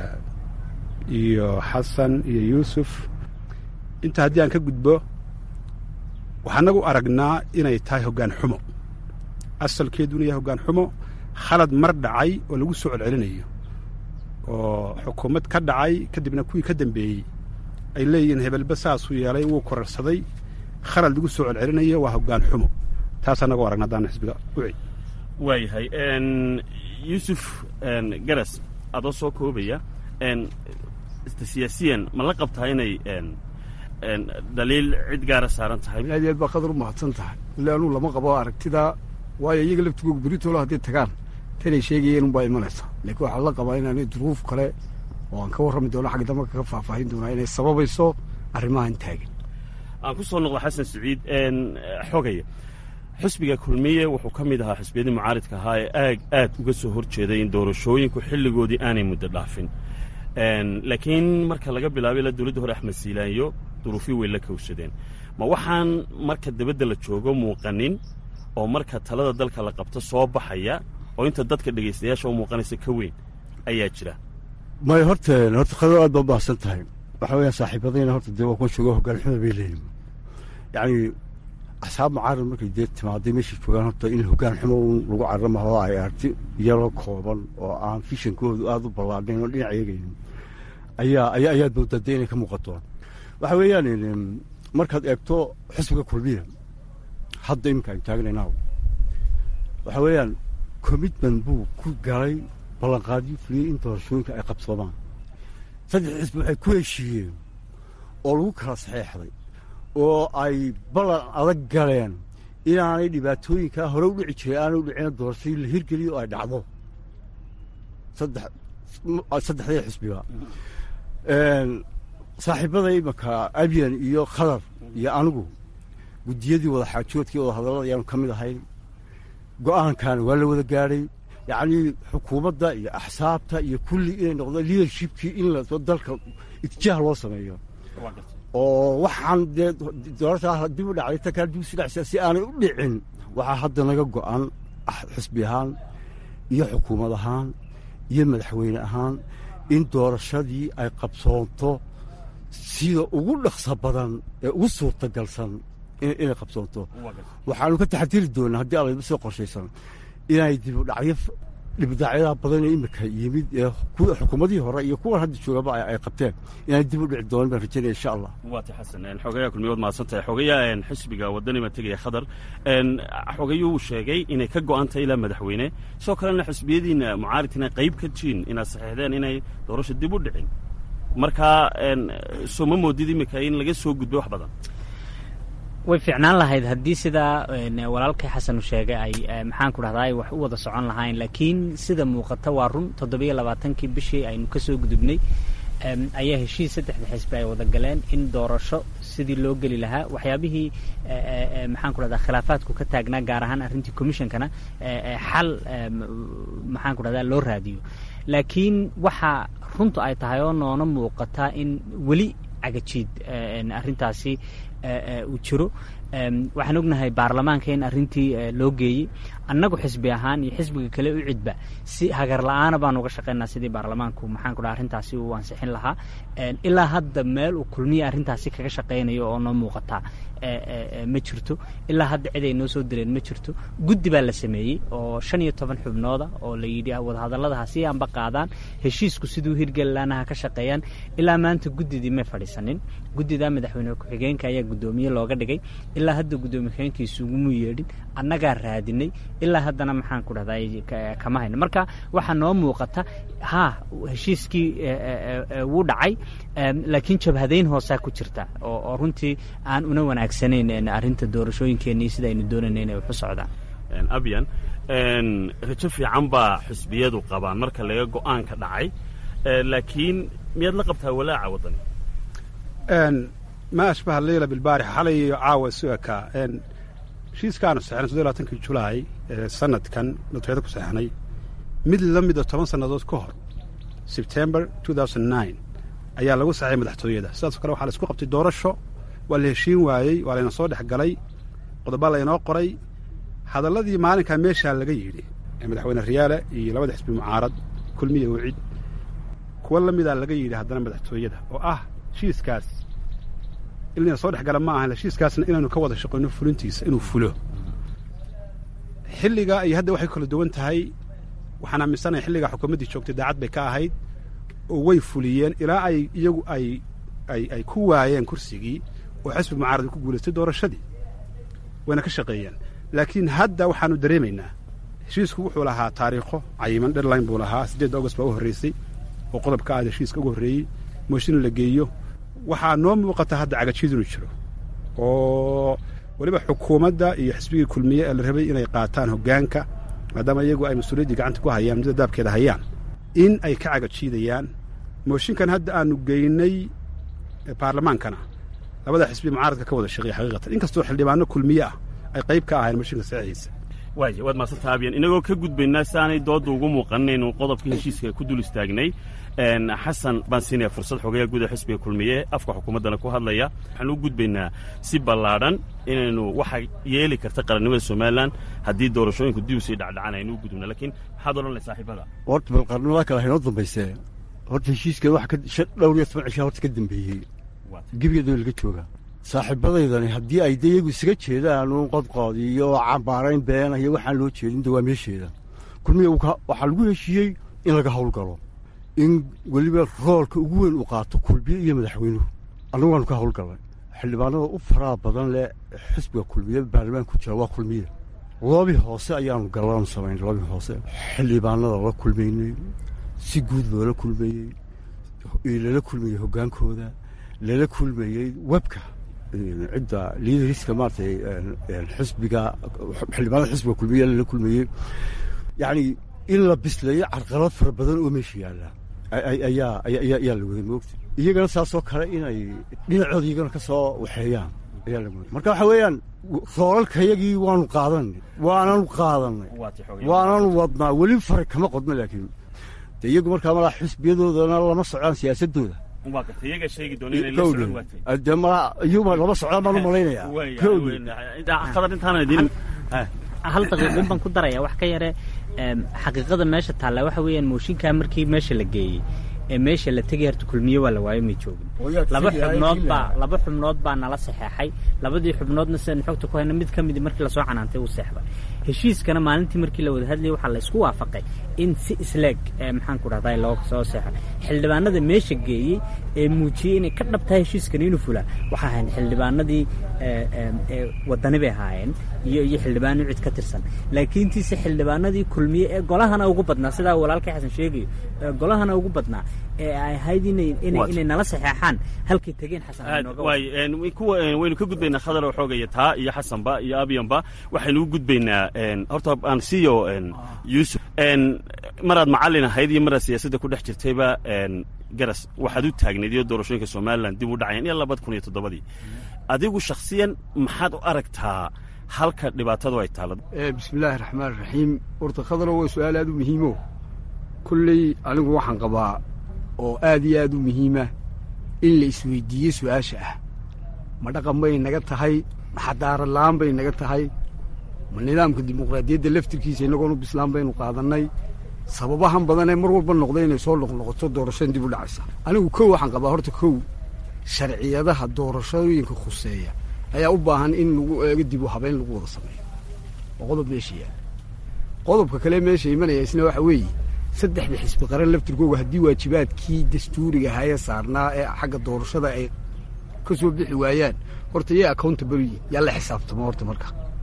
Speaker 5: iyo xasan iyo yuusuf inta haddii aan ka gudbo waxaa nagu aragnaa inay tahay hoggaan xumo asalkeeduna yahay hoggaan xumo khalad mar dhacay oo lagu soo celcelinayo oo xukuumad ka dhacay kadibna kuwii ka dambeeyey ay leeyihiin hebelba saasuu yeelay wuu korarsaday khalad lagu soo celcelinayo waa hoggaan xumo taasaa nagu aragna haddaan xisbiga uci
Speaker 13: waayahay yuusuf garas adoo soo koobaya siyaasiyan ma la qabtaa inay daliil cid gaara saaran tahay
Speaker 17: aad iyo aad baa qadar u mahadsan tahay ille anuu lama qabo aragtidaa waayo iyaga laftigooga beritoola hadday tagaan tanay sheegayeen unbaa imanaysa laakiin waxaa la qabaa inaanay duruuf kale oo aan ka warrami doono xagga dambe kaga faahfaahin doonaa inay sababayso arrimahan taagan
Speaker 13: aan ku soo noqdo xasan saciid xogaya xisbiga kulmiye wuxuu ka mid ahaa xisbiyadii mucaaridka ahaa ee aag aad uga soo hor jeeday in doorashooyinku xilligoodii aanay muddo dhaafin laakiin marka laga bilaabay ilaa dowladda hore axmed siilaanyo duruufii way la kowsadeen ma waxaan marka dabadda la joogo muuqanin oo marka talada dalka la qabto soo baxaya oo inta dadka dhegaystayaasha u muuqanaysa ka weyn ayaa jira
Speaker 4: may horta horta khadar aad baa mahadsan tahay waxa weeyaan saaxiibadayna horta dee waa kuwa jooga hoggaan xumo bay leeyihin yacni axsaab mucaarad markay dee timaaday meeshay joogaan horta in hoggaan xumo un lagu caramaho ay arti yaroo kooban oo aan fishankoodu aada u ballaadhayn oo dhinac eegaynin ayaa ayaa ayaad moodaa dee inay ka muuqato waxa weeyaan markaad eegto xisbiga kulmiya hadda iminka aynu taagnaynaw waxa weeyaan commitment buu ku galay ballanqaadyo fuliyey in doorashooyinka ay qabsoomaan saddex xisbi waxay ku heshiiyeen oo lagu kala saxeexday oo ay ballan adag galeen inaanay dhibaatooyinkaa hore u dhici jiray aanay u dhicina doorashadii la hirgeliyo oo ay dhacdo saddexdii xisbiga saaxiibada imanka abyan iyo khadar iyo anigu guddiyadii wada xaajoodkii wada hadallada ayaanu ka mid ahayn go'aankan waa la wada gaadhay yacnii xukuumadda iyo axsaabta iyo kulli inay noqdo leadershipkii in dalka itijaah loo sameeyo oo waxaan dee doorashaa dib u dhacday ta kale dib usi dhacsa si aanay u dhicin waxaa hadda naga go'an xisbi ahaan iyo xukuumad ahaan iyo madaxweyne ahaan in doorashadii ay qabsoonto sida ugu dhaqso badan ee ugu suurtagalsan inay qabsoonto waxaanu ka taxadiri doonaa haddii alaba soo qorshaysan inay dibudhacyo dhibdhacyada badan ee imika yimid ee xukuumadihii hore iyo kuwan hadda joogaba ay qabteen inay dib u dhici doonan baan rajaynaya insha allah
Speaker 13: waati xasan xogayaa kulmiyood mahadsan tahay xogayaa xisbiga waddani baan tegaya khadar xogayuu sheegay inay ka go'an tahay ilaa madaxweyne sidoo kalena xisbiyadiina mucaaridkina qayb ka jiin inaad saxiixdeen inay doorasho dib u dhicin markaa soo ma moodid imika in laga soo gudbay wax badan
Speaker 3: way fiicnaan lahayd haddii sidaa walaalkay xasanu sheegay ay maxaan ku dhahdaa ay wax u wada socon lahayn laakiin sida muuqata waa run toddobiyo labaatankii bishii aynu ka soo gudubnay ayaa heshiis saddexda xisbi ay wada galeen in doorasho sidii loo geli lahaa waxyaabihii maxaan ku dhahdaa khilaafaadku ka taagnaa gaar ahaan arrintii commissionkana xal maxaan ku dhahdaa loo raadiyo laakiin waxa runtu ay tahay oo noona muuqataa in weli cagajiid arrintaasi uu jiro waxaan ognahay baarlamaanka in arrintii loo geeyey annagu xisbi ahaan iyo xisbiga kale u cidba si hagar la-aana baan uga shaqaynaa sidii baarlamaanku maxaan ku dhaha arrintaasi uu ansixin lahaa ilaa hadda meel uu kulmiya arrintaasi kaga shaqaynayo oo noo muuqataa ma jirto ilaa hadda cid ay noo soo direen ma jirto guddi baa la sameeyey oo shan iyo toban xubnooda oo la yidhi wadahadalladaha si aanba qaadaan heshiisku siduu hirgeli laana ha ka shaqeeyaan ilaa maanta guddidii may fadhiisanin guddidaa madaxweyne ku-xigeenka ayaa guddoomiye looga dhigay ilaa hadda guddoomiye ku-xigeenkiisu uguma yeedhin annagaa raadinay ilaa haddana maxaan ku dhahdaa kama hayno marka waxaa noo muuqata haa heshiiskii wuu dhacay laakiin jabhadayn hoosaa ku jirta oo runtii aan una wanaagsanayn arrinta doorashooyinkeenii sida aynu doonayna inay waxu socdaan
Speaker 18: abyan rajo fiican baa xisbiyadu qabaan marka laga go-aanka dhacay laakiin miyaad la qabtaa walaaca waddani
Speaker 5: ma ashbaha leyla bilbaarix xalay iyo caawa isu ekaa heshiiskaanu saxnay soddoy labaatankii julaay sanadkan madaxweyne ku saxnay mid la mida toban sannadood ka hor sebtember ayaa lagu saxay madaxtooyada sidaasoo kale waxaa la isku qabtay doorasho waa la heshiin waayey waa layna soo dhex galay qodobbaa laynoo qoray hadalladii maalinkaa meeshaa laga yidhi ee madaxweyne riyaale iyo labada xisbi mucaarad kulmiya wicid kuwa la midaa laga yidhi haddana madaxtooyada oo ah heshiiskaas in layna soo dhex gala ma ahan heshiiskaasna inaynu ka wada shaqayno fulintiisa inuu fulo xilliga iyo hadda waxay kala duwan tahay waxaan aaminsanaya xilligaa xukuumaddii joogtay daacad bay ka ahayd oo way fuliyeen ilaa ay iyagu ay ay ay ku waayeen kursigii oo xisbi mucaarad ku guulaystay doorashadii wayna ka shaqeeyeen laakiin hadda waxaanu dareemaynaa heshiisku wuxuu lahaa taariikho cayiman deadline buu lahaa siddeedda august baa u horreysay oo qodobka aad heshiiska ugu horreeyey mooshin la geeyo waxaa noo muuqata hadda cagajiid inuu jiro oo weliba xukuumadda iyo xisbigii kulmiye ee la rabay inay qaataan hoggaanka maadaama iyagu ay mas-uuliyaddii gacanta ku hayaan muddada daabkeeda hayaan in ay ka cagajiidayaan mooshinkan hadda aanu geynay baarlamaankana labada xisbi mucaaradka ka wada shaqeeya xaqiiqatan inkastoo xildhibaano kulmiye ah ay qayb ka ahayn mooshinka saxiixiisa
Speaker 18: waaya waad maadsantaa abyan inagoo ka gudbaynaa si aanay doodda ugu muuqanaynu qodobka heshiiska ku dul istaagnay xasan baan siinaya fursad xoogaya guda xisbiga kulmiye afka xukuumaddana ku hadlaya waxaan u gudbaynaa si ballaadhan inaynu waxa yeeli karta qarannimada somalilan haddii doorashooyinku dib usii dhacdhacan aynu u gudubna lakiin maxaad odhanay saaxiibada
Speaker 4: horta bal qarnimada kale haynoo dambaysee horta heshiiskan waxa dhowr iyo toban cishaa horta ka dambeeyey gebyadoo laga jooga saaxiibadaydani haddii ay de iyagu isaga jeedaan uun qodqood iyo cambaarayn beena iyo waxaan loo jeedin de waa meesheeda kulmiya waxaa lagu heshiiyey in laga howlgalo in weliba roolka ugu weyn uu qaato kulmiye iyo madaxweynuhu annagu waanu ka howlgalnay xildhibaanada u faraha badan leh xisbiga kulmiye baarlamaanka ku jira waa kulmiye loobi hoose ayaanu gallaanu samaynay loobi hoose xildhibaanada la kulmaynay si guud loola kulmayey lala kulmayey hoggaankooda lala kulmayey webka cidda liidariska maaratay xisbiga xildhibaanada xisbiga kulmiye lala kulmayey yacni in la bisleeyo carqalad fara badan oo meesha yaalla ayaa ayaa la waday moogta iyagana saasoo kale inay dhinacooda iyagana ka soo waxeeyaan ayaa la mooday marka waxa weeyaan roolalkayagii waanu qaadanay waananu qaadanay waananu wadnaa weli fare kama qodno laakiin de iyagu markaa malaa xisbiyadoodana lama socdaan siyaasadooda de ma iyuma lama socdaan baan u malaynayaa
Speaker 3: hal daqiiqun baan ku daraya wax ka yare xaqiiqada meesha taalla waxa weeyaan mooshinkaa markii meesha la geeyey ee meesha la tegay harta kulmiye waa la waayo may joogin laba xubnood baa laba xubnood baa nala saxeexay labadii xubnoodna sidaan xogta ku hayna mid ka midi markii lasoo canaantay uu seexday heshiiskana maalintii markii la wada hadlayay waxaa la isku waafaqay in si isleeg maxaan ku dhahday loo soo seexo xildhibaanada meesha geeyey ee muujiyey inay ka dhabtahay heshiiskani inuu fulaa waxaa ahayn xildhibaanadii wadani bay ahaayeen iyo iyo xildhibaano cid ka tirsan laakiintiise xildhibaanadii kulmiye ee golahana ugu badnaa sidaa walaalkay xasan sheegayo golahana ugu badnaa ee ay ahayd inay inay nala saxeexaan halkay tegeen xasan
Speaker 18: waynu ka gudbaynaa khadar oo xoogaya taa iyo xasanba iyo abyanba waxaynu u gudbaynaa horta aan siiyo yuusuf maraad macallin ahayd iyo maraad siyaasadda ku dhex jirtayba garas waxaad u taagnayd iyo doorashooyinka somalilan dib u dhacayan iyo labada kun iyo toddobadii adigu shakhsiyan maxaad u aragtaa halka dhibaatadu ay taalo
Speaker 4: bismillaahi raxmaan raxiim horta khadaro waa su-aal aad u muhiimo kolley anigu waxaan qabaa oo aad iyo aad u muhiima in la isweydiiyo su-aasha ah ma dhaqan bay naga tahay ma xadaarad la'aan bay naga tahay ma nidaamka dimuqraadiyadda laftirkiisa innagoonu bislaan baynu qaadannay sababahan badanee mar walba noqda inay soo noqnoqoto doorashadan dib u dhacaysa anigu kow waxaan qabaa horta kow sharciyadaha doorashooyinka khuseeya ayaa u baahan in lagu eego dib u habeyn lagu wada sameeyo oo qodob meesha yaala qodobka kale meesha imanaya isna waxa weeye saddexda xisbi qaran laftirkooga haddii waajibaadkii dastuuriga ahaaye saarnaa ee xagga doorashada ay ka soo bixi waayaan horta yay accountable yihin yaa la xisaabtamo horta marka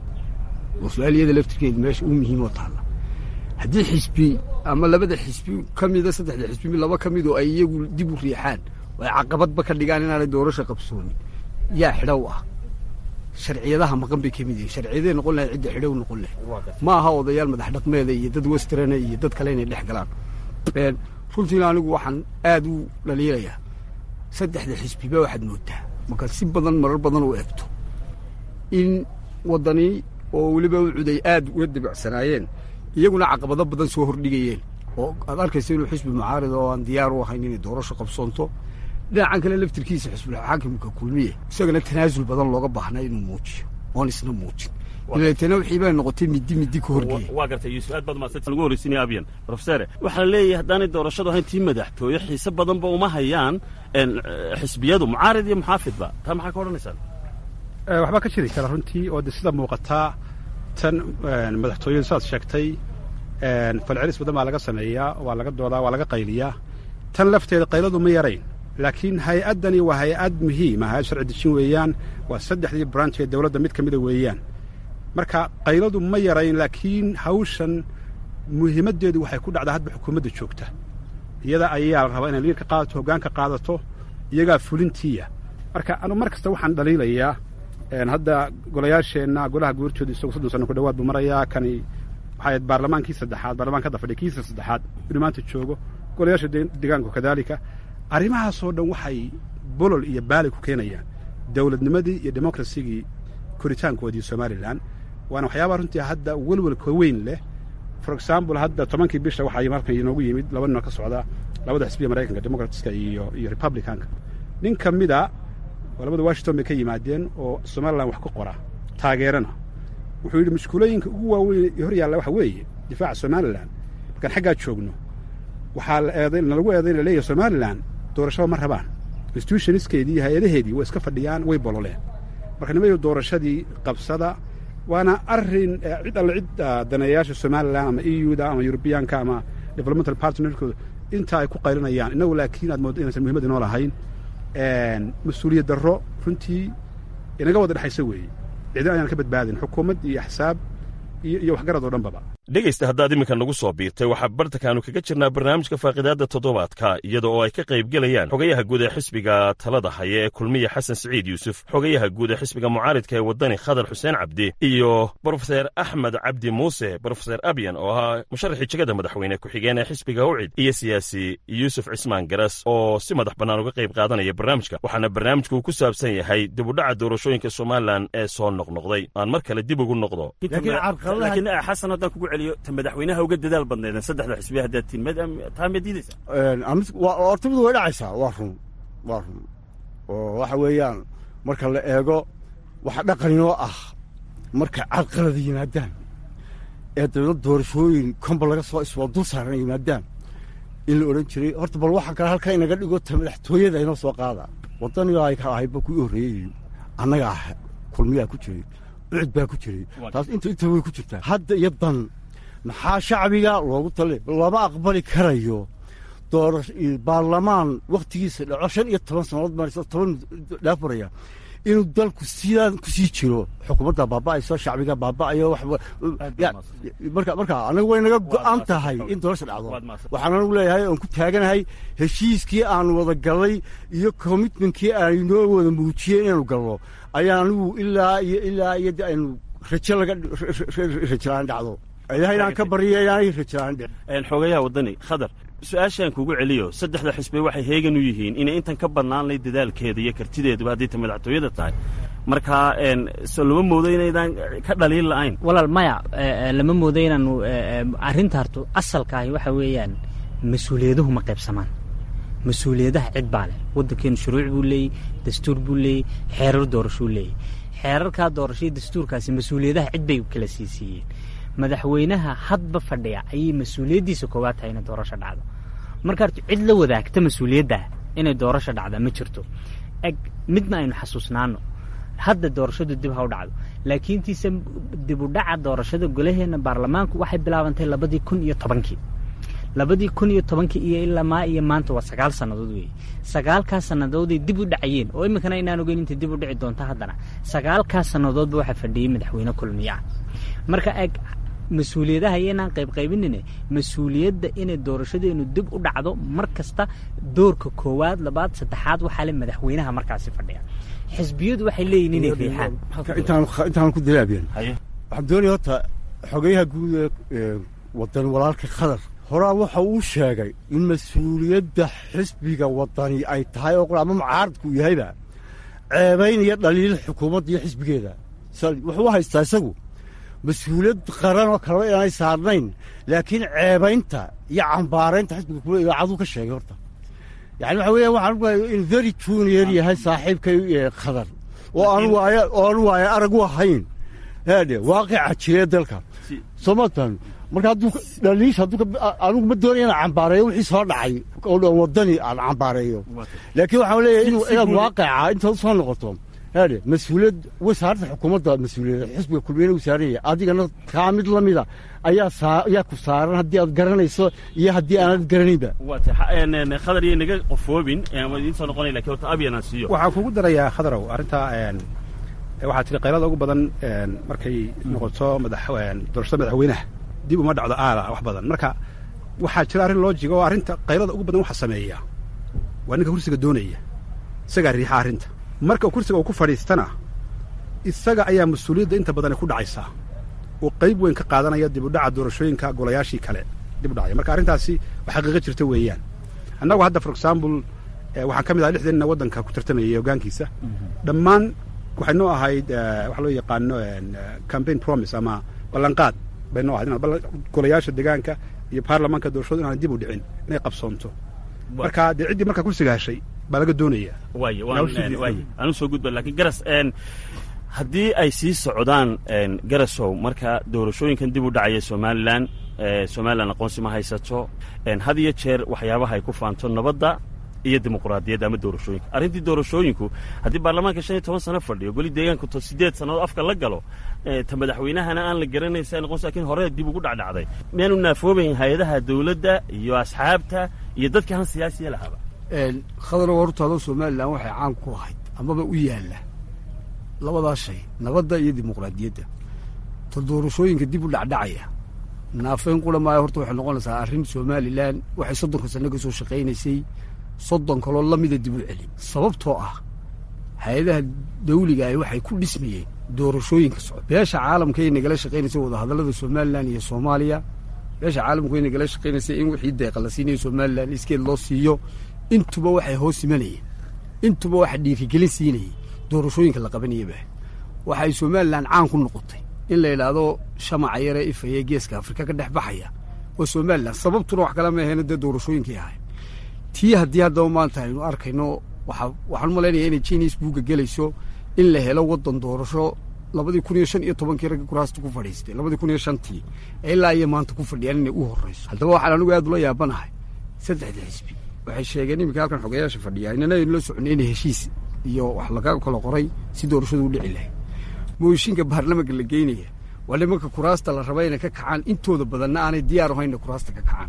Speaker 4: oo su-aaliyada laftirkeeda meesha u muhiimoo taalla haddii xisbi ama labada xisbi ka mida saddexda xisbi laba ka mid oo ay iyagu dib u riixaan oo ay caqabadba ka dhigaan inaanay doorasho qabsoonin yaa xidhow ah sharciyadaha maqan bay ka mid yihiin sharciyaday noqon lahay cidda xidhow noqon lahay ma aha odayaal madax dhaqmeeda iyo dad westerana iyo dad kale inay dhex galaan runtiina anigu waxaan aad u dhaliilayaa saddexda xisbiba waxaad moodaa marka si badan marar badan u eegto in waddani oo weliba u cuday aad uga dibacsanaayeen iyaguna caqabado badan soo hordhigayeen oo aad arkaysa inuu xisbi mucaarida oo aan diyaar u ahayn inay doorasho qabsoonto dhinacan kale laftirkiisa xisbulxaakimka kulmiye isagana tanaasul badan looga baahnaa inuu muujiyo oon isna muujin dabeetana wixii bay noqotay middi middi ka horgeeya
Speaker 18: waa gartay yuusuf aad baad mahadsan lagu horreysinaya abyan profesore waxaa la leeyahay haddaanay doorashadu ahayn tii madaxtooye xiise badanba uma hayaan xisbiyadu mucaarid iyo muxaafidba taa maxaa ka odhanaysaan
Speaker 5: waxbaa ka jiri kara runtii oo de sida muuqataa tan madaxtooyadu sidaad sheegtay falcelis badan baa laga sameeyaa waa laga doodaa waa laga qayliyaa tan lafteeda qayladu ma yarayn laakiin hay-addani waa hay-ad muhiima hay-ad sharci dejin weeyaan waa saddexdii branch ee dowladda mid ka mida weeyaan marka qayladu ma yarayn laakiin hawshan muhiimaddeedu waxay ku dhacdaa hadba xukuumadda joogta iyada ayaa la rabaa inay liir ka qaadato hoggaan ka qaadato iyagaa fulintiiya marka anu mar kasta waxaan dhaliilayaa hadda golayaasheenna golaha guurtooda isagu soddon sano ku dhawaad buu marayaa kani waxay baarlamaankii saddexaad baarlamaanka hadda fadhiya kiisa saddexaad inuu maanta joogo golayaasha deegaanku kadaalika arrimahaasoo dhan waxay bolol iyo baali ku keenayaan dowladnimadii iyo demokrasigii koritaankoodii somalilan waana waxyaabaha runtii hadda welwelka weyn leh for example hadda tobankii bisha waxaa markan inoogu yimid laba ninoo ka socda labada xisbiya maraykanka democratska iyo iyo republicanka nin ka mida oo labada washington bay ka yimaadeen oo somalilan wax ka qora taageerana wuxuu yidhi mashkuulooyinka ugu waaweyn ee hor yaalla waxa weeye difaaca somalilan markaan xaggaa joogno waxaa nalagu eedayn laleeyahay somalilan doorashaba ma rabaan institutioniskeedii iyo hay-adaheedii way iska fadhiyaan way bololeen marka nimayo doorashadii qabsada waana arrin cid alle cid daneeyayaasha somalilan ama e u da ama yurubiyaanka ama developmental partnerkooda inta ay ku qaylinayaan innagu laakiin aad mooddo inaysan muhiimad inoo lahayn mas-uuliyad darro runtii inaga wada dhexaysa weeye cidin ayaan ka badbaadin xukuumad iyo axsaab iyo waxgarad oo dhanbaba
Speaker 13: dhegaysta haddaad iminka nagu soo biirtay waxaa bartankaannu kaga jirnaa barnaamijka faaqidaadda toddobaadka iyada oo ay ka qayb gelayaan xogayaha guud ee xisbiga talada haya ee kulmiya xasan siciid yuusuf xogayaha guud ee xisbiga mucaaridka ee waddani khadar xuseen cabdi iyo brofeser axmed cabdi muuse brofeser abyan oo ahaa musharaxii jegada madaxweyne ku-xigeen ee xisbiga ucid iyo siyaasi yuusuf cismaan garas oo si madax bannaan uga qayb qaadanaya barnaamijka waxaana barnaamijku ku saabsan yahay dibudhaca doorashooyinka somalilan ee soo noqnoqday aan mar kale dib ugu noqdo
Speaker 18: laakiin xasan haddaan kugu celiyo ta madaxweynaha uga dadaal badneeden saddexda xisbiya haddaad tihin taa ma diidaysaa
Speaker 4: horta mid way dhacaysaa waa run waa run oo waxa weeyaan marka la eego waxa dhaqaninoo ah markay carqalada yimaadaan ee dawlad doorashooyin konba laga soo iswaa dul saaran yimaadaan in la odhan jiray horta bal waxaa kale halkaa inaga dhigo ta madaxtooyada inoo soo qaada waddaniga ay ka ahayba kuii horreeyey annaga ah kulmiyaa ku jiray ucid baa ku jiray taas inta inta way ku jirtaa hadda iyo dan maxaa shacbiga loogu tali lama aqbali karayo doora baarlamaan wakhtigiisa dhaco shan iyo toban sannadood maraysa toban dhaafaraya inuu dalku sidaan ku sii jiro xukuumadda baaba'ayso shacbiga baaba'ayo marka marka anagu way naga go'an tahay in doorasha dhacdo waxaan anagu leeyahay oon ku taaganahay heshiiskii aan wada gallay iyo commitmentkii aynoo wada muujiyey inaanu galno ayaan anigu ilaa iyo ilaa iyo aynu rajo laga rajalaan dhacdo ilahaynaan ka baryo inaanay rajaan
Speaker 18: xoogayaha waddani khadar su-aashaan kugu celiyo saddexda xisbe waxay heegan u yihiin inay intan ka bannaan lay dadaalkeeda iyo kartideeduba haddii ta madaxtooyada tahay markaa so lama moodo inaydaan ka dhaliil la'ayn
Speaker 3: walaal maya lama moodo inaanu arrinta harto asalkaahi waxa weeyaan mas-uuliyaduhu ma qaybsamaan mas-uuliyadaha cid baa leh waddankeenu shuruuc buu leeyey dastuur buu leeyey xeerar doorashuu leeyey xeerarkaa doorashaiyo dastuurkaasi mas-uuliyadaha cid bay kala siisiiyeen madaxweynaha hadba fadhiya ayay mas-uuliyaddiisa koowaad tahay inay doorasho dhacdo marka horta cid la wadaagta mas-uuliyadda inay doorasho dhacda ma jirto eg midna aynu xasuusnaano hadda doorashadu dib ha u dhacdo laakiintiise dib u dhaca doorashada golaheenna baarlamaanku waxay bilaabantay labadii kun iyo tobankii labadii kun iyo tobankii iyo ilaa maa iyo maanta waa sagaal sannadood weeye sagaalkaas sannadooday dib u dhacayeen oo iminkana inaan ogeyn intay dib u dhici doonto haddana sagaalkaas sannadoodba waxaa fadhiyey madaxweyne kulmiye ah marka eg mas-uuliyadaha iyoinaan qaybqaybinine mas-uuliyadda inay doorashadeenu dib u dhacdo mar kasta doorka koowaad labaad saddexaad waxaa le madaxweynaha markaasi fadhiya xisbiyadu waxay leeyihin inay riixaan
Speaker 4: intaan ku dilaabiyan waxaan doonaya horta xogeyaha guud ee wadan walaalka khadar horaa waxa uu sheegay in mas-uuliyadda xisbiga wadani ay tahay oo ama mucaaradku yahayba ceebaynaya dhaliil xukuumadda iyo xisbigeeda wuxuu haystaa isagu mas-uuliyad qaran oo kaleba inaanay saarnayn laakiin ceebaynta iyo cambaaraynta xisbiga kule idaacaduu ka sheegay horta yani waxa weeyaan waxaan ugahay in very junior yahay saaxiibkay khadar oo aan waaya oo aan waaya arag u ahayn haadhe waaqica jiree dalka soo ma fahmi marka hadduu dhaliish hadduu anigu ma doonaya inaan cambaareeyo wixii soo dhacay oo dhan waddani aan cambaareeyo laakiin waxaan leeyahay inaad waaqica intaad u soo noqoto haadhe mas-uuliyad wasaaradda xukuumadda mas-uuliyadda xisbiga kulmiyana uu saaran yahay adigana kaa mid la mida ayaa saa ayaa ku saaran haddii aad garanayso iyo haddii aanad garanaynba
Speaker 18: khadar iyo naga qofoobin waa idiin soo noqonaya lakin horta abyan aan siiyo
Speaker 5: waxaan kugu darayaa khadarow arrintaa waxaa tiri qaylada ugu badan markay noqoto madax doorashada madaxweynaha dib uma dhacdo aala wax badan marka waxaa jira arrin loojiga oo arrinta qaylada ugu badan waxa sameeya waa ninka kursiga doonaya isagaa riixa arrinta marka kursiga uu ku fadhiistana isaga ayaa mas-uuliyadda inta badan ay ku dhacaysaa oo qayb weyn ka qaadanaya dib u dhaca doorashooyinka golayaashii kale dib u dhacaya marka arrintaasi wax xaqiiqo jirta weeyaan annagu hadda for example waxaan ka mid ahay lixdanina waddanka ku tartamayay hoggaankiisa dhammaan waxay noo ahayd waxa loo yaqaano campaign promise ama ballanqaad bay noo ahayd golayaasha deegaanka iyo baarlamaanka doorashadu inaan dib u dhicin inay qabsoonto marka dee ciddii markaa kursiga heshay baa laga doonaya
Speaker 18: waay waay aan usoo gudba lakin garas haddii ay sii socdaan garasow marka doorashooyinkan dib u dhacaya somalilan somalilan aqoonsi ma haysato had iyo jeer waxyaabaha ay ku faanto nabadda iyo dimuquraadiyadda ama doorashooyinka arrintii doorashooyinku haddii baarlamaanka shan iyo toban sano fadhiyo goli deegaanku to siddeed sannadood afka la galo ta madaxweynahana aan la garanaysa noqonsa lakin hore dib ugu dhacdhacday miyaanu naafoobayn hay-adaha dawladda iyo asxaabta iyo dadka han siyaasiya lahaba
Speaker 17: khadarow hortaadoo somalilan waxay caan ku ahayd amaba u yaalla labadaa shay nabadda iyo dimuqraadiyadda ta doorashooyinka dib u dhacdhacaya naafeyn qura maayo horta waxay noqonaysaa arrin somalilan waxay soddonka sanno ka soo shaqaynaysay soddon kaloo la mida dib u celin sababtoo ah hay-adaha dawliga ah waxay ku dhismayeen doorashooyinka socda beesha caalamka ay nagala shaqaynaysay wadahadallada somalilan iyo soomaaliya beesha caalamku ay nagala shaqaynaysay in wixii deeqa la siinayo somalilan iskeed loo siiyo intuba waxay hoos imanayeen intuba waxa dhiirigelin siinayay doorashooyinka la qabanayaba waxay somalilan caan ku noqotay in la yidhaahdo shamaca yare ifaya geeska afrika ka dhex baxaya waa somalilan sababtuna wax kala maaheena dee doorashooyinkay ahayd tii haddii haddaba maanta aynu arkayno waxaan umalaynaya inay jinis buugga gelayso in la helo waddan doorasho labadii kun iyo shan iyo tobankii ragga kuraasta ku fadhiistay labadii kun iyo shantii ilaa iyo maanta ku fadhiyaan inay u horrayso haddaba waxaan anigu aad ula yaabanahay saddexda xisbi waxay sheegeen iminka halkan xogayaasha fadhiya inana aynu la soconay inay heshiis iyo wax laga kala qoray si doorashadu u dhici lahayd mooshinka baarlamanka la geynaya waa nimanka kuraasta la raba inay ka kacaan intooda badanna aanay diyaar ahaynna kuraasta ka kacaan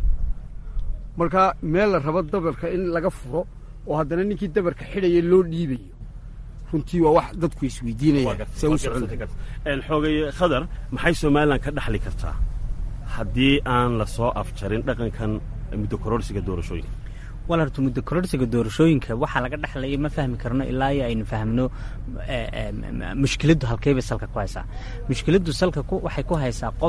Speaker 17: marka meel la rabo dabarka in laga furo oo haddana ninkii dabarka xidhaya loo dhiibayo runtii waa wax dadku isweydiinayaan se u socon
Speaker 18: xoogay khadar maxay somalilan ka dhaxli kartaa haddii aan la soo afjarin dhaqankan muddo kororsiga doorashooyinka
Speaker 3: wal horta muddo kororsiga doorashooyinka waxaa laga dhexlaya ma fahmi karno ilaa iyo aynu fahmno mushkiladdu halkeybay salka ku haysaa mushkiladdu salka waxay ku haysaa qof